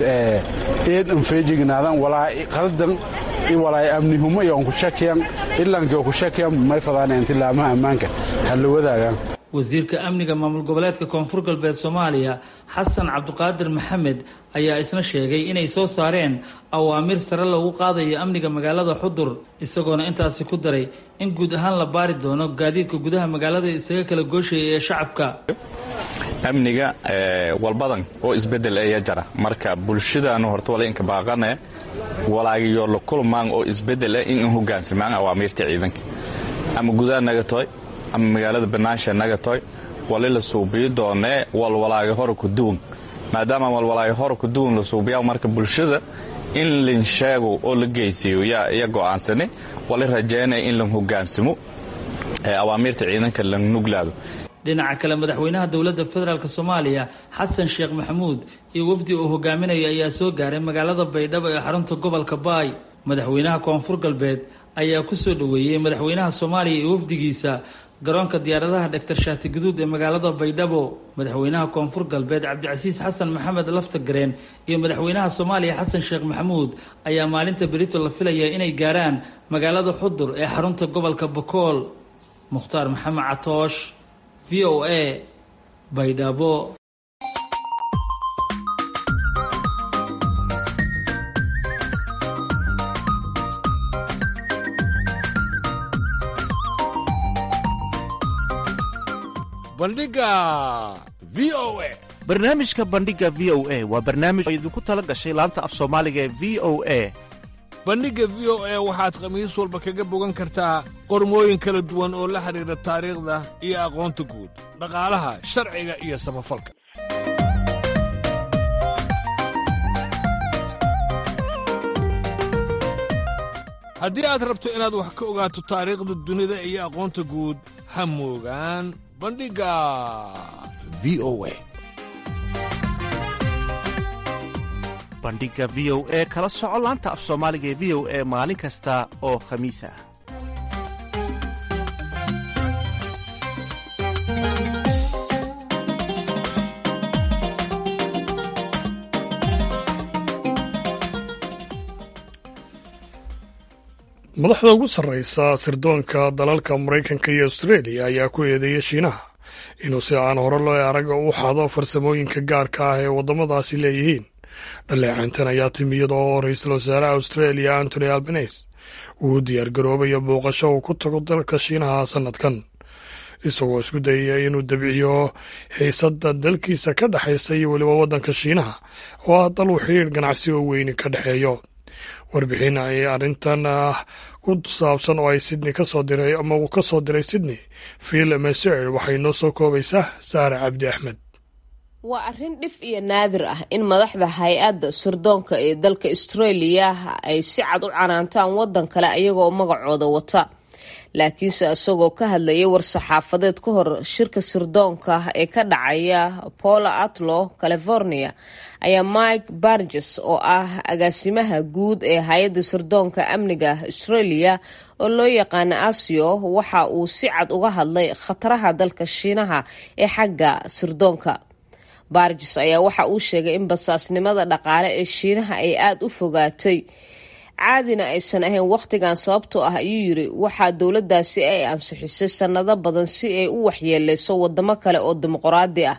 eed anfeejignaadan walaa qaldan walaay amni humo iyo onku shakiyan ilankii ku shakiyan may fadaane inti laamaha ammaanka ha la wadaagaan wasiirka amniga maamul goboleedka koonfur galbeed soomaaliya xasan cabdiqaadir maxamed ayaa isna sheegay inay soo saareen awaamiir sare loogu qaadayo amniga magaalada xudur isagoona intaasi ku daray in guud ahaan la baari doono gaadiidka gudaha magaalada isaga kala gooshaya ee shacabka amniga walbadan oo isbedel aya jara marka bulshadaanu horta wala inka baaqane walaagiyo la kulmaan oo isbedel ah in hogaansamaan awaamiirta ciidanka ama gudaha naga toy ama magaalada banaansha naga toy wali la suubiyo doonee walwalaagi hore ku duwan maadaama walwalaagi hore ku duwan la suubiyaa marka bulshada in linsheego oo la geysiiyo yaa iya go'aansani wali rajaynaya in la hogaansamo awaamiirta ciidanka la nuglaado dhinaca kale madaxweynaha dowladda federaalk soomaaliya xasan sheekh maxamuud iyo wafdi uu hogaaminaya ayaa soo gaaray magaalada baydhabo ee xarunta gobolka baay madaxweynaha koonfur galbeed ayaa ku soo dhoweeyey madaxweynaha soomaaliya iyo wafdigiisa garoonka diyaaradaha dhaktar shaati guduud ee magaalada baydhabo madaxweynaha koonfur galbeed cabdicasiis xasan maxamed laftagareen iyo madaxweynaha soomaaliya xasan sheekh maxamuud ayaa maalinta berito la filaya inay gaaraan magaalada xudur ee xarunta gobolka bakool mukhtaar maxamed catoosh v o a baydhabo bandhiga v o a barnaamijka bandhiga v o a waa barnaamij oo idinku tala gashay laanta af soomaaliga ee v o a bandhigga v o a waxaad khamiis walba kaga bogan kartaa qormooyin kala duwan oo la xidhiidha taariikhda iyo aqoonta guud dhaqaalaha sharciga iyo samafalka haddii aad rabto inaad wax ka ogaato taariikhda dunida iyo aqoonta guud ha moogaan bandhigga v o a bandhiga v o e kala soco laanta af soomaaliga ee v o e maalin kasta oo khamiis ah madaxda ugu sarraysa sirdoonka dalalka maraykanka iyo australia ayaa ku eedeeya shiinaha inuu si aan hore loo arag u xado farsamooyinka gaarka ah ee waddamadaasi leeyihiin dhaleecayntan ayaa timi iyada oo ra-iisul wasaaraha australia antony albanese uu diyaargaroobayo booqasho uu ku tago dalka shiinaha sannadkan isagoo isku dayaya inuu dabciyo xiisadda dalkiisa ka dhexaysa iyo weliba waddanka shiinaha oo ah dal uu xidhiir ganacsi oo weyni ka dhexeeyo warbixin ay arrintan ku saabsan oo ay sydney ka soo diray ama uu ka soo diray sydney phil meser waxay noo soo koobaysaa saare cabdi axmed waa arrin dhif iyo naadir ah in madaxda hay-adda sirdoonka ee dalka australia ay si cad u canaantaan waddan kale ayagoo magacooda wata laakiinse isagoo ka hadlayay war-saxaafadeed ka hor shirka sirdoonka ee ka dhacaya polo atlo california ayaa mike barges oo ah agaasimaha guud ee hay-adda sirdoonka amniga australia oo loo yaqaana asio waxa uu si cad uga hadlay khataraha dalka shiinaha ee xagga sirdoonka barges ayaa waxa uu sheegay in basaasnimada dhaqaale ee shiinaha ay aada u fogaatay caadina aysan ahayn wakhtigan sababtoo ah ayuu yiri waxaa dowladdaasi ay ansixisay sannado badan si ay u waxyeeleyso wadamo kale oo dimuqraadi ah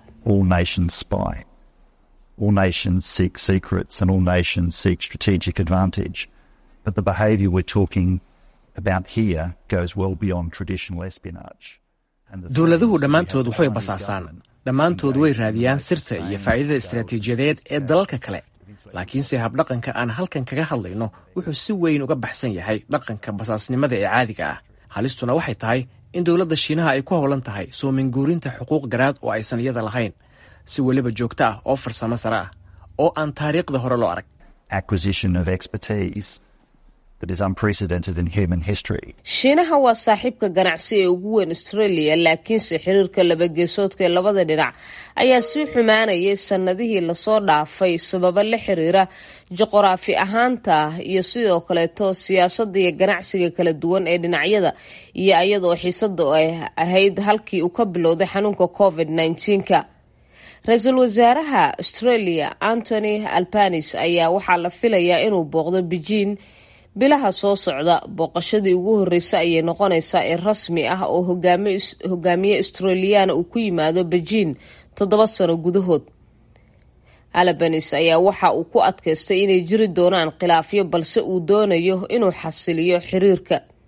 All nations seek secrets and all nations seek strategic advantage. But the behaviour we're talking about here goes well beyond traditional espionage. dowladuhu dhammaantood waxay basaasaan dhammaantood way raadiyaan sirta iyo faa'iidada istaraatiijiyadeed ee dalalka kale laakiinse habdhaqanka aan halkan kaga hadlayno wuxuu si weyn uga baxsan yahay dhaqanka basaasnimada ee caadiga ah halistuna waxay tahay in dowladda shiinaha ay ku howlan tahay soominguurinta xuquuq garaad oo aysan iyada lahayn si weliba joogto ah oo farsamo sare ah oo aan taariikhda hore loo arag Acquisition of expertise that is unprecedented in human history. shiinaha waa saaxiibka ganacsi ee ugu weyn australia laakiinse xiriirka labageesoodka ee labada dhinac ayaa sii xumaanayay sannadihii lasoo dhaafay sababo la xiriira juqraafi ahaanta iyo sidoo kaleeto siyaasadda iyo ganacsiga kala duwan ee dhinacyada iyo iyadoo xiisada ay ahayd halkii uu ka bilowday xanuunka covid -19ka ra-iisul wasaaraha australia antony albanis ayaa waxaa la filayaa inuu booqdo beijing bilaha soo socda booqashadii ugu horreysay ayay noqonaysaa ee rasmi ah oo hogaamiye australiyaana uu ku yimaado beijing toddoba sano gudahood albanis ayaa waxa uu ku adkaystay inay jiri doonaan khilaafyo balse uu doonayo inuu xasiliyo xiriirka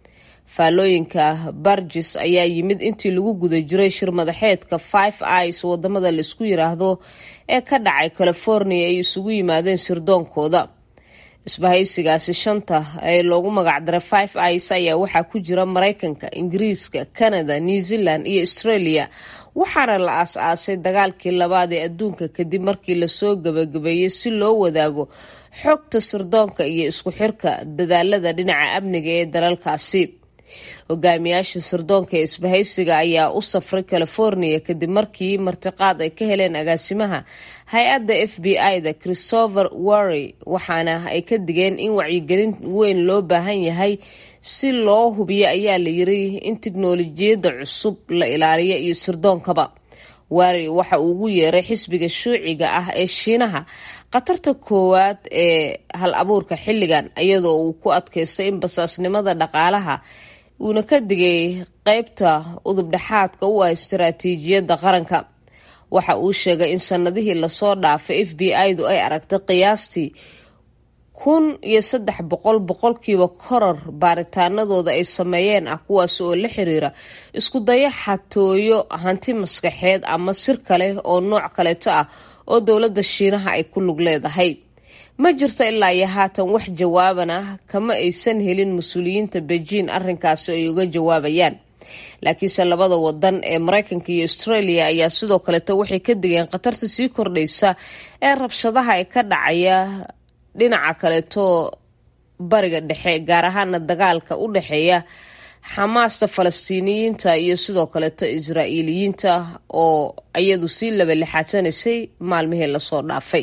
faallooyinka barjis ayaa yimid intii lagu guda jiray shir madaxeedka five ice wadamada laisku yiraahdo ee ka dhacay california ay isugu yimaadeen sirdoonkooda isbahaysigaasi shanta ee loogu magacdaray five ice ayaa waxaa ku jira mareykanka ingiriiska canada new zealand iyo australia waxaana la aas-aasay dagaalkii labaad ee adduunka kadib markii lasoo gabagabeeyey si loo wadaago xogta sirdoonka iyo isku xirka dadaalada dhinaca amniga ee dalalkaasi hogaamiyaasha sirdoonka ee isbahaysiga ayaa u safray california kadib markii martiqaad ay ka heleen agaasimaha hay-adda f b i-da christopher warry waxaana ay ka digeen in wacyigelin weyn loo baahan yahay si loo hubiyo ayaa la yiri in tiknolojiyadda cusub la ilaaliyo iyo sirdoonkaba warry waxa uu ugu yeeray xisbiga shuuciga ah ee shiinaha khatarta koowaad ee hal abuurka xilligan iyadoo uu ku adkaystay in basaasnimada dhaqaalaha uuna ka digay qeybta udubdhexaadka u ah istaraatiijiyadda qaranka waxa uu sheegay in sanadihii lasoo dhaafay f b i-du ay aragtay qiyaastii kun iyo saddex boqol boqolkiiba koror baaritaanadooda ay sameeyeen ah kuwaas oo la xiriira isku daya xatooyo hanti maskaxeed ama sir kale oo nooc kaleeto ah oo dowladda shiinaha ay ku lug leedahay ma jirto ilaa iyo haatan wax jawaaban ah kama aysan helin mas-uuliyiinta beijing arrinkaasi ay uga jawaabayaan laakiinse labada wadan ee mareykanka iyo australia ayaa sidoo kaleeto waxay ka digeen khatarta sii kordhaysa ee rabshadaha ee ka dhacaya dhinaca kaleeto bariga dhexe gaar ahaana dagaalka u dhexeeya xamaasta falastiiniyiinta iyo sidoo kaleeto israa'iiliyiinta oo iyadu sii labalixaadsanaysay maalmihii lasoo dhaafay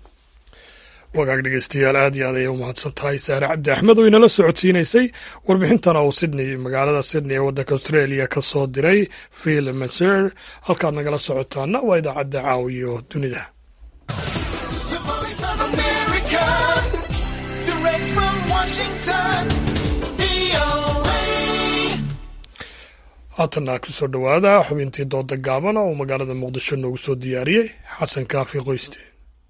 wagaag dhegeystayaal aad iyo aad ayay u mahadsan tahay saare cabdi axmed oo inala socodsiinaysay warbixintana uu sydney magaalada sydney ee waddanka australia ka soo diray phil maser halkaad nagala socotaana waa idaacadda caawiyo dunida haatanna kusoo dhowaada xubintii dooda gaaban oo uu magaalada muqdisho noogu soo diyaariyey xasan kaafi qoyste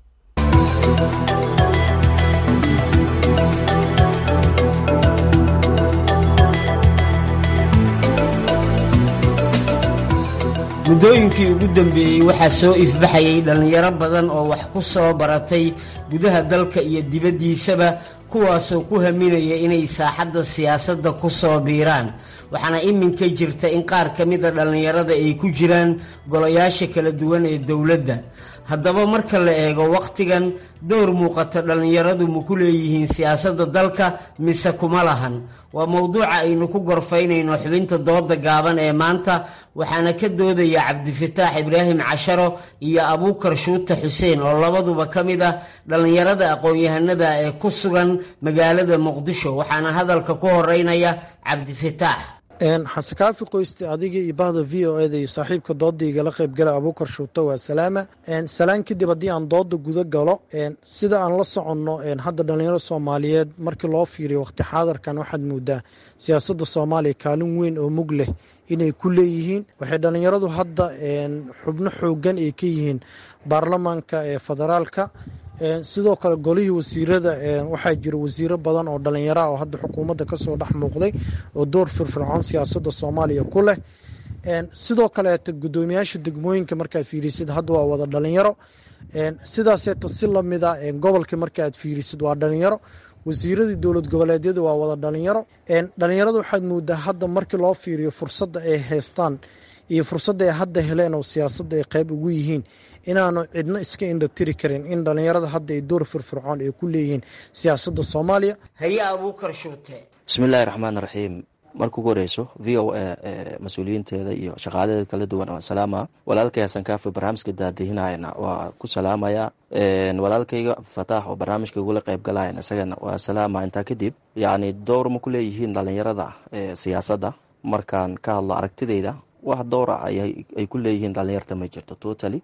muddooyinkii ugu dambeeyey waxaa soo ifbaxayay dhallinyaro badan oo wax ku soo baratay gudaha dalka iyo dibaddiisaba kuwaasoo ku haminaya inay saaxadda siyaasadda ku soo biiraan waxaana iminka jirta in qaar ka mida dhallinyarada ay ku jiraan golayaasha kala duwan ee dowladda haddaba marka la eego wakhtigan dowr muuqata dhallinyaradu ma ku leeyihiin siyaasadda dalka mise kuma lahan waa mowduuca aynu ku gorfaynayno xubinta dooda gaaban ee maanta waxaana ka doodaya cabdifataax ibraahim casharo iyo abuukar shuuta xuseen oo labaduba ka mid ah dhallinyarada aqoon-yahanada ee ku sugan magaalada muqdisho waxaana hadalka ku horeynaya cabdifataax xasekaafi qoyste adiga iyo bahda v o eda iyo saaxiibka dooda igala qaybgala abuukar shuuto waa salaama salaan kadib haddii aan dooda guda galo sida aan la soconno hadda dhallinyaro soomaaliyeed markii loo fiiriyo waqti xaadarkan waxaad moodaa siyaasadda soomaaliya kaalin weyn oo mug leh inay ku leeyihiin waxay dhallinyaradu hadda xubno xoogan ay ka yihiin baarlamaanka ee federaalka sidoo kale golihii wasiirada waxaa jira wasiiro badan oo dhallinyaro ah oo hadda xukuumadda kasoo dhex muuqday oo door firfircoon siyaasadda soomaaliya ku leh sidoo kaleeto guddoomiyaasha degmooyinka markaad fiirisid hadda waa wada dhalinyaro sidaaseeto si lamida gobolka markaaad fiirisid waa dhalinyaro wasiiradii dowlad goboleedyada waa wada dhalinyaro dhalinyarada waxaad moodaa hadda markii loo fiiriyo fursadda ay haystaan iyo fursadda ay hadda heleen oo siyaasadda ay qayb ugu yihiin inaanu cidno iska indhatiri karin in dhallinyarada hadda ay door firfircoon ay ku leeyihiin siyaasadda soomaaliya haye abuukar shuute bismiillaahi raxmaan raxiim marka ugu horeyso v o a mas-uuliyiinteeda iyo shaqaaladeeda kala duwan oo salaama walaalkay hasan kaafi barnaamijka daadihinayana waa ku salaamaya walaalkayga fataax oo barnaamijka igula qayb galayan isagana waa salaama intaa kadib yacni dowr ma ku leeyihiin dhallinyarada siyaasadda markaan ka hadlo aragtideyda wax dowra ay ku leeyihiin dhalinyarta ma jirto totally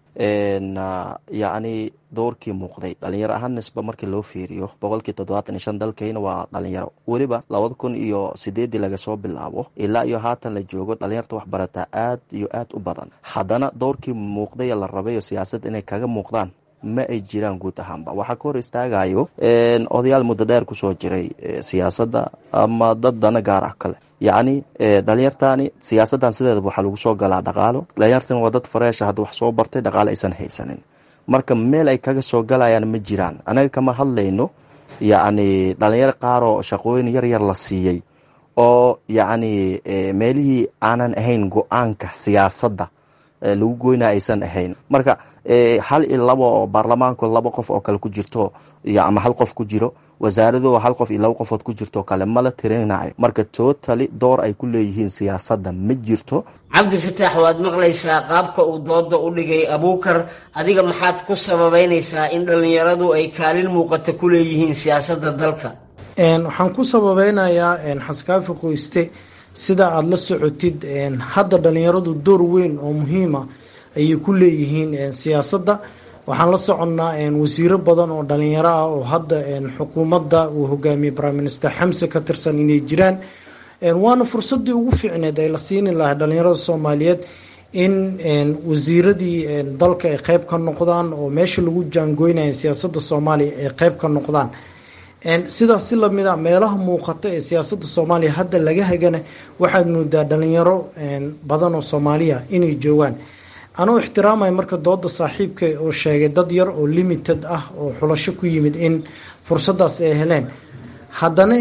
yacni dowrkii muuqday dhalinyaro ahaan nisba markii loo fiiriyo boqolkii toddobaatan iyo shan dalkayna waa dhalinyaro weliba labada kun iyo sideedii laga soo bilaabo ilaa iyo haatan la joogo dhalinyarta wax barataa aad iyo aad u badan haddana dowrkii muuqday la rabayo siyaasad inay kaga muuqdaan ma ay jiraan guud ahaanba waxaa ka hor istaagayo odayaal muddo dheer kusoo jiray siyaasadda ama dad dana gaar ah kale yacni dhalinyartani siyaasaddan sideedaba waxaa lagu soo galaa dhaqaalo dhalinyartan waa dad fareesha hadda wax soo bartay dhaqaalo aysan haysanin marka meel ay kaga soo galayaan ma jiraan anaga kama hadlayno yacni dhalinyaro qaaroo shaqooyin yar yar la siiyey oo yacni meelihii aanan ahayn go-aanka siyaasadda lagu goynaa aysan ahayn marka hal iyo laba oo baarlamaanku laba qof oo kale ku jirto ama hal qof ku jiro wasaarado hal qof iyo laba qofood ku jirto kale mala tirinayo marka tootali door ay ku leeyihiin siyaasadda ma jirto cabdi fataax waad maqlaysaa qaabka uu dooda u dhigay abuukar adiga maxaad ku sababeynaysaa in dhallinyaradu ay kaalin muuqata ku leeyihiin siyaasadda dalka waxaan ku sababeynayaa xaskaafi qoyste sida aada la socotid hadda dhalinyaradu door weyn oo muhiima ayay ku leeyihiin siyaasadda waxaan la soconnaa wasiiro badan oo dhalinyaro ah oo hadda xukuumadda uu hogaamiyey prime minister xamse ka tirsan inay jiraan waana fursadii ugu fiicneed ay la siini lahay dhalinyarada soomaaliyeed in wasiiradii dalka ay qeyb ka noqdaan oo meesha lagu jaangoynaya siyaasadda soomaaliya ay qeyb ka noqdaan sidaas si lamid a meelaha muuqata ee siyaasadda soomaaliya hadda laga hagana waxaad moodaa dhalinyaro badan oo soomaaliya inay joogaan anuu ixtiraamaya marka dooda saaxiibka oo sheegay dad yar oo limited ah oo xulasho ku yimid in fursadaas ay heleen haddana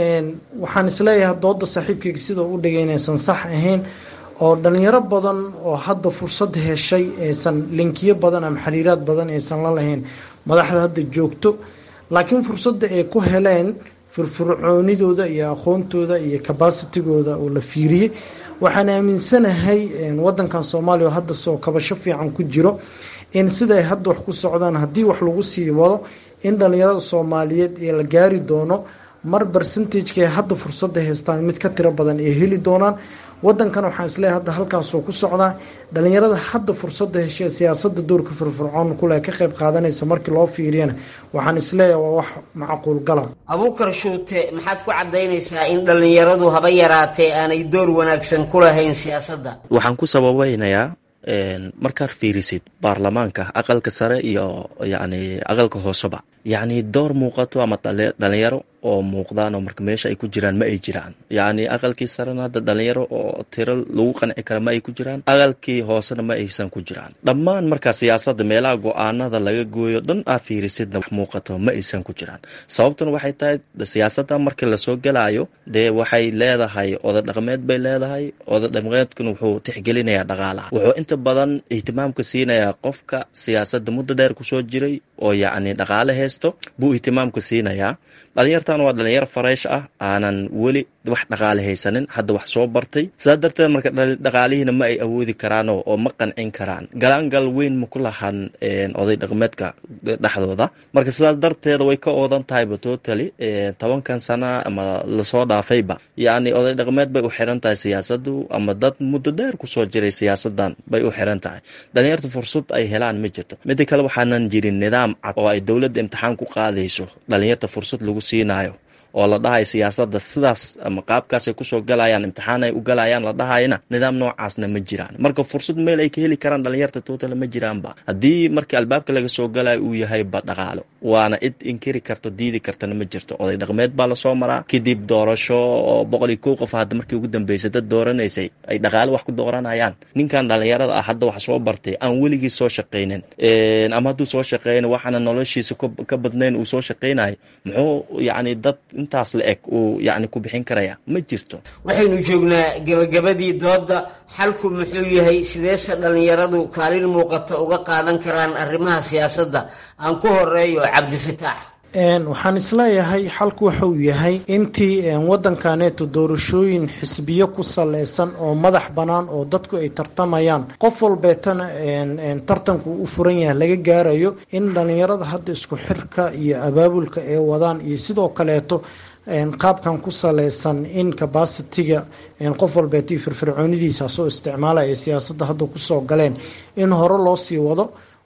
waxaan isleeyahay dooda saaxiibkayga sida u dhigay inaysan sax ahayn oo dhalinyaro badan oo hadda fursad heshay aysan linkiyo badan ama xiriiraad badan aysan la lahayn madaxda hadda joogto laakiin fursadda ay ku heleen firfircoonidooda iyo aqoontooda iyo cabacitigooda oo la fiiriyey waxaan aaminsanahay wadankan soomaaliya oo hadda soo kabasho fiican ku jiro in siday hadda wax ku socdaan haddii wax lagu sii wado in dhalinyarada soomaaliyeed ee la gaari doono mar bercentageka ay hadda fursadda haystaan mid ka tiro badan ay heli doonaan wadankan waxaan isleeyahay hadda halkaasoo ku socdaa dhalinyarada hadda fursadda heshee siyaasadda doorka firfircoon kule ka qayb qaadanaysa markii loo fiiriyana waxaan isleeyahay waa wax macquul gala abuukar shuute maxaad ku caddaynaysaa in dhallinyaradu haba yaraatee aanay door wanaagsan ku lahayn siyaasadda waxaan ku sababeynayaa markaad fiirisid baarlamaanka aqalka sare iyo yacni aqalka hooseba yacni door muuqato ama dhalinyaro oo muuqdaan oo marka meesha ay ku jiraan ma ay jiraan yacni aqalkii sarena hadda dhalinyaro oo tiro lagu qanci kara ma ay ku jiraan aqalkii hoosena ma aysan ku jiraan dhammaan markaa siyaasadda meelaha go-aanada laga gooyo dhan aa fiirisidna wax muuqato ma aysan ku jiraan sababtuna waxay tahay siyaasadda markii lasoo gelaayo dee waxay leedahay oda dhaqmeed bay leedahay oda dhaqmeedkuna wuxuu tixgelinayaa dhaqaalaha wuxuu inta badan ihtimaamka siinayaa qofka siyaasadda muddo dheer kusoo jiray oo yacni dhaqaale haysto buu ihtimaamka siinayaa dhalinyartan waa dhalinyaro fareesh ah aanan weli wax dhaqaale haysanin hadda wax soo bartay sidaas darteed marka dhaqaalihiina ma ay awoodi karaan oo ma qancin karaan galaangal weyn ma ku lahan oday dhaqmeedka dhexdooda marka sidaas darteeda way ka oodan tahayba totally tobankan sana ama lasoo dhaafayba yacni oday dhaqmeed bay u xiran tahay siyaasadu ama dad muddo dheer kusoo jiray siyaasadan bay u xiran tahay dhalinyarta fursad ay helaan ma jirto mida kale waxaanan jirin nidaam cad oo ay dowladda imtixaan ku qaadayso dhalinyarta fursad lagu siinayo oo la dhahayo siyaasadda sidaas ama qaabkaasay kusoo galayaan imtixaan ay u galayaan la dhahayana nidaam noocaasna ma jiraan marka fursad meel ay ka heli karaan dhalinyarta tootala ma jiraanba haddii markii albaabka laga soo galayo uu yahayba dhaqaalo waana cid inkiri karto diidi kartana ma jirto oday dhaqmeed baa lasoo maraa kadib doorasho oo boqol iyo kow qof hadda markii ugu dambeysay dad dooranaysay ay dhaqaalo wax ku dooranayaan ninkan dhalinyarada ah hadda wax soo bartay aan weligii soo shaqaynin ama hadduu soo shaqeyn waxaana noloshiisa ka badnayn uu soo shaqaynayo muxuu yacni dad intaas la eg uu yacni ku bixin karaya ma jirto waxaynu joognaa gebagabadii doodda xalku muxuu yahay sideese dhallinyaradu kaalin muuqata uga qaadan karaan arrimaha siyaasadda aan ku horeeyo cabdifataax waxaan isleeyahay xalku waxauu yahay intii wadankaneeto doorashooyin xisbiyo ku saleysan oo madax bannaan oo dadku ay tartamayaan qof walbeetana tartanku u furan yahay laga gaarayo in dhallinyarada hadda isku xirka iyo abaabulka ay wadaan iyo sidoo kaleeto qaabkan ku saleysan in cabacitiga qof walbeeto firfircoonidiisa soo isticmaalaya siyaasadda hadda kusoo galeen in hore loo sii wado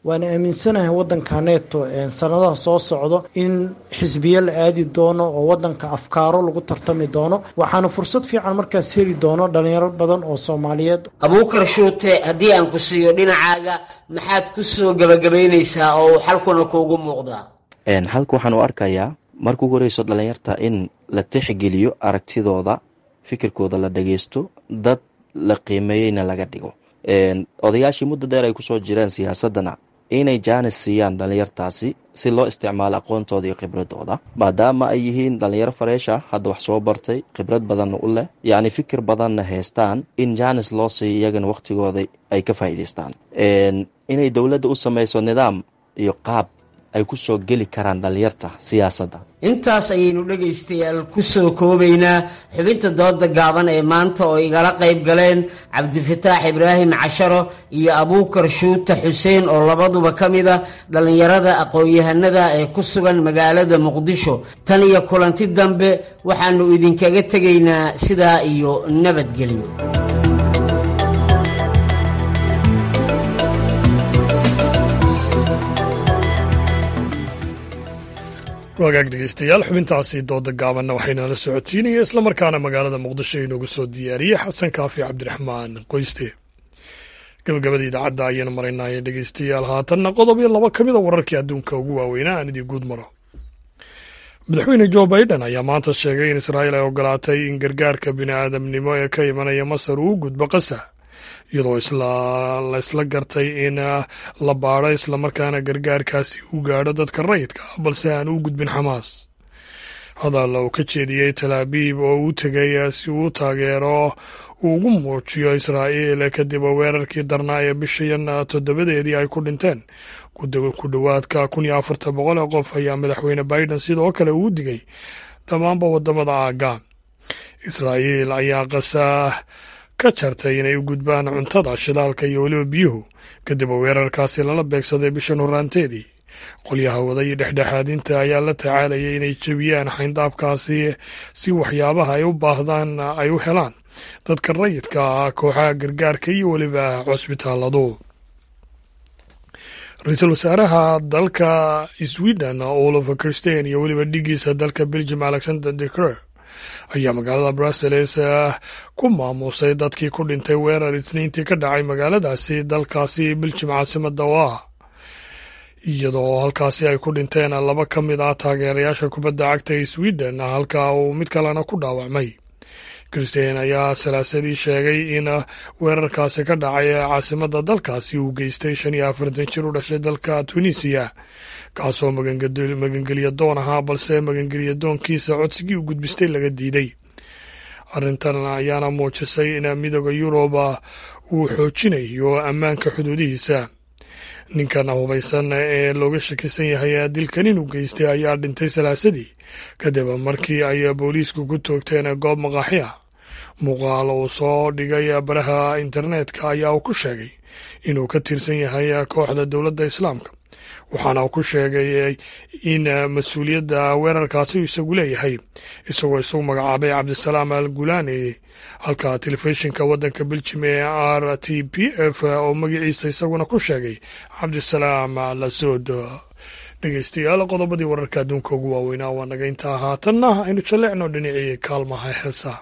waana aaminsanahay waddankaneeto sanadaha soo socdo in xisbiye la aadi doono oo waddanka afkaaro lagu tartami doono waxaana fursad fiican markaas heli doono dhalinyaro badan oo soomaaliyeed abuukar shuute haddii aan ku siiyo dhinacaaga maxaad ku soo gebagabaynaysaa oo uu xalkuna kuugu muuqdaa halka waxaan u arkayaa marka ugu horeyso dhalinyarta in la tixgeliyo aragtidooda fikirkooda la dhageysto dad la qiimeeyeyna laga dhigo odayaashii muddo dheer ay kusoo jireen siyaasadana inay jaanis siiyaan dhalinyartaasi si loo isticmaalo aqoontooda iyo khibradooda maadaama ay yihiin dhalinyaro fareesha hadda wax soo bartay khibrad badanna u leh yacni fikir badanna haystaan in jaanis loo siiyo iyagana wakhtigooda ay ka faa'iidaystaan inay dowladda u samayso nidaam iyo qaab ay ku soo geli karaan dhalinyarta siyaasadda intaas ayaynu dhegaystayaal ku soo koobaynaa xubinta dooda gaaban ee maanta oo igala qayb galeen cabdifataax ibraahim casharo iyo abuukar shuuta xuseen oo labaduba ka mid a dhallinyarada aqoon-yahanada ee ku sugan magaalada muqdisho tan iyo kulanti dambe waxaannu idinkaga tegaynaa sidaa iyo nabadgelyo wagaag dhegeystayaal xubintaasi dooda gaabanna waxaynala socodsiinaya islamarkaana magaalada muqdisho inoogu soo diyaariyey xasan kaafi cabdiraxmaan qoyste gabagabada idaacadda ayaanu maraynaaye dhegeystayaal haatanna qodob iyo laba ka mid a wararkii adduunka ugu waaweynaa aan idii guud maro madaxweyne jo baiden ayaa maanta sheegay in israa'iil ay ogolaatay in gargaarka bini'aadamnimo ee ka imanaya masar uu gudbo qasa iyadoo la isla gartay in la baadho islamarkaana gargaarkaasi uu gaadho dadka rayidka balse aan u gudbin xamaas hadal uu ka jeediyey talaabiib oo uu tegay si uu taageero uu ugu muujiyo israa'iil kadib weerarkii darnaa ee bishayan toddobadeedii ay ku dhinteen ku dhowaadka kun iyo afartan boqol ee qof ayaa madaxweyne biden sidoo kale uu digay dhammaanba wadamada aagga israa'iil ayaa qasa ka jartay inay u gudbaan cuntada shidaalka iyo weliba biyuhu kadib weerarkaasi lala beegsaday bishan horaanteedii qolyaha wada iyo dhexdhexaadinta ayaa la tacaalayay inay jebiyaan xayndaabkaasi si waxyaabaha ay u baahdaan ay u helaan dadka rayidka ah kooxaha gargaarka iyo weliba cusbitaaladu ra-iisul wasaaraha dalka sweden olova christen iyo weliba dhigiisa dalka belgium alexander de crer ayaa magaalada brussels ku maamuusay dadkii ku dhintay weerar isniintii ka dhacay magaaladaasi dalkaasi biljim caasimada oo ah iyadoo halkaasi ay ku dhinteen laba ka mid ah taageerayaasha kubadda cagta ee sweden halka uu mid kalena ku dhaawacmay christen ayaa salaasadii sheegay in weerarkaasi ka dhacay caasimada dalkaasi uu geystay shan iyo afartan jir u dhashay dalka tunisiya kaasoo magangelya doon ahaa balse magangelya doonkiisa codsigii u gudbistay laga diiday arrintan ayaana muujisay in midooda yuruba uu xoojinayo ammaanka xuduudihiisa ninkan hubaysan ee looga shakisan yahay dilkan inuu geystay ayaa dhintay salaasadii kadib markii ay booliisku ku toogteen goob maqaaxi ah muuqaal uu soo dhigay baraha internetka ayaa uu ku sheegay inuu ka tirsan yahay kooxda dowladda islaamka waxaana uu ku sheegay in mas-uuliyadda weerarkaasi isagu leeyahay isagoo isagu magacaabay cabdisalaam al gulaani halka telefishinka waddanka beljim ee r t p f oo magaciisa isaguna ku sheegay cabdisalaam lasood dhegeystayaal qodobadii wararka adduunka ugu waaweynaa waa naga intaa haatanna aynu jalleecno dhinacii kaalmaha heesaha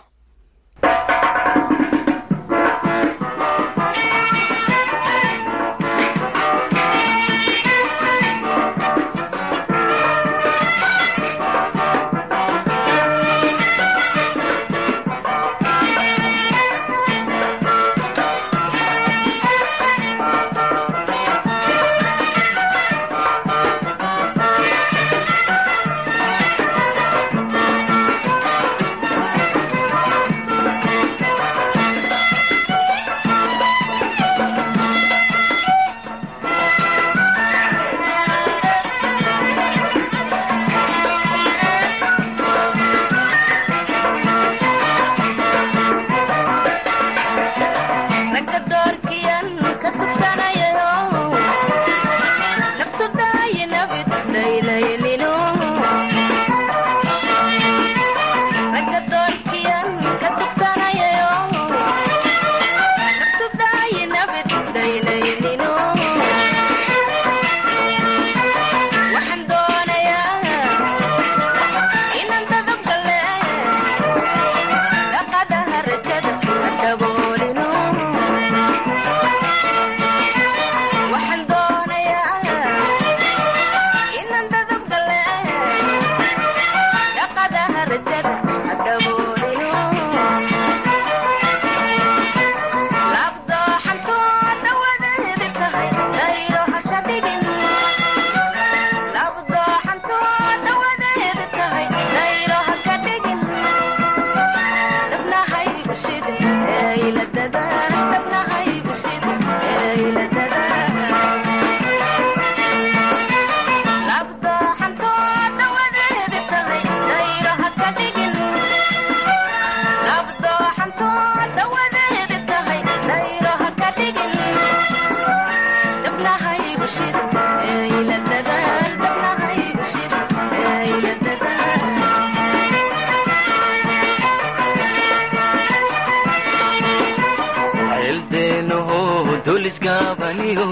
dhaliniyo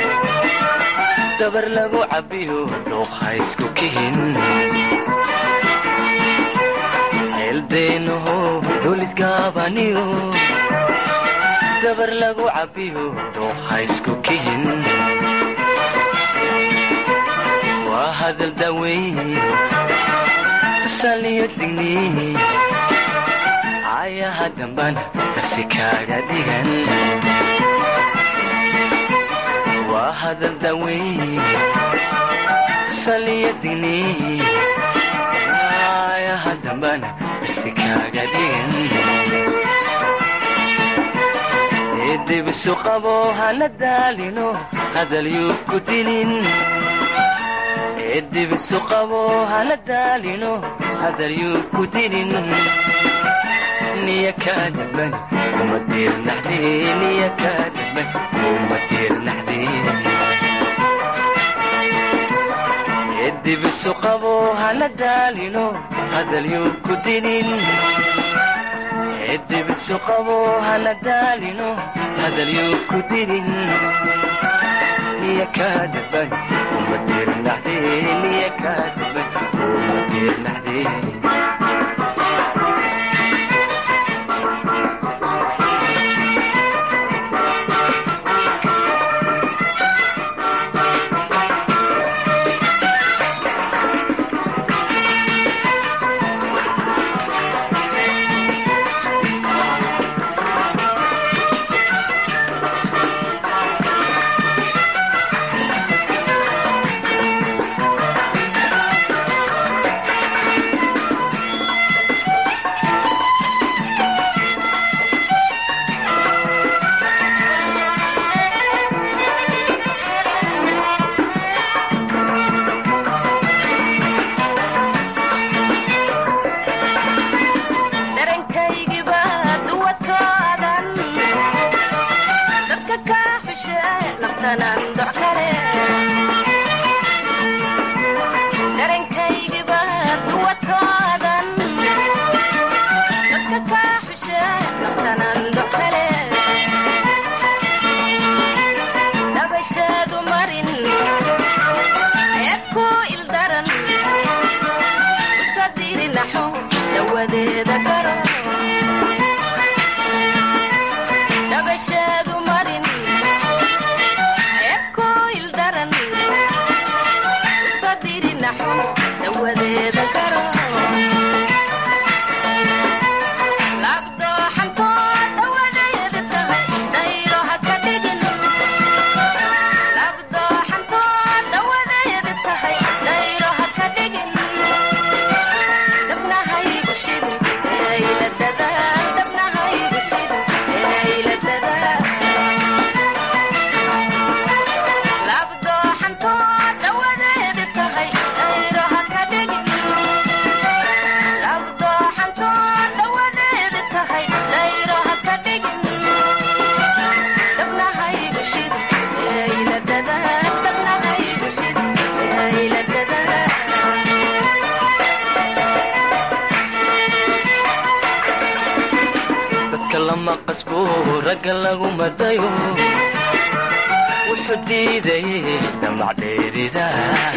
dabar lagu cabbiyo dhuuqa isku kihin ceeldeenaho dulisgaabaniyo dabar lagu cabbiyo dhuuqa isku kihin waa hadal daweyn tusaaliyo digni ayaha dambana darsi kaaga dhigan waa hadal daweyn tusaaliyo digni ayaha dambana darsi kaaga dhigan eedibisu qabo hana daalino hadal yuu ku dinin eedibisu qabo hana daalino hadal yuu ku dinin niya kaadaban kuma diirnaxde niya kaadaban kuma diirnaxde eedibisu qabo hana daalino hadal yuu ku dinin eedibisu qabo hana daalino hadal yuu ku dinin niya kaadaban kuma diirnaxde niya kaadaban kuma diirnaxde ragga lagu madayo wuxuu diidayay damacdheerida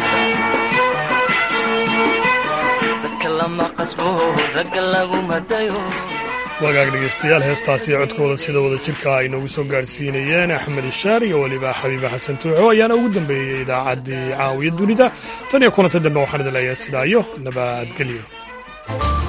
dadka lama qasbo ragga lagu madayo wagaag dhegaystayaal heestaasi codkooda sida wada jirka ay noogu soo gaadhsiinayeen axmed ishaar iyo weliba xabiiba xasan tuuxo ayaana ugu dambeeyey idaacaddii caawiya dunida tan iyo kulanta dambe waxaan idin leeyahay sidaa iyo nabadgelyo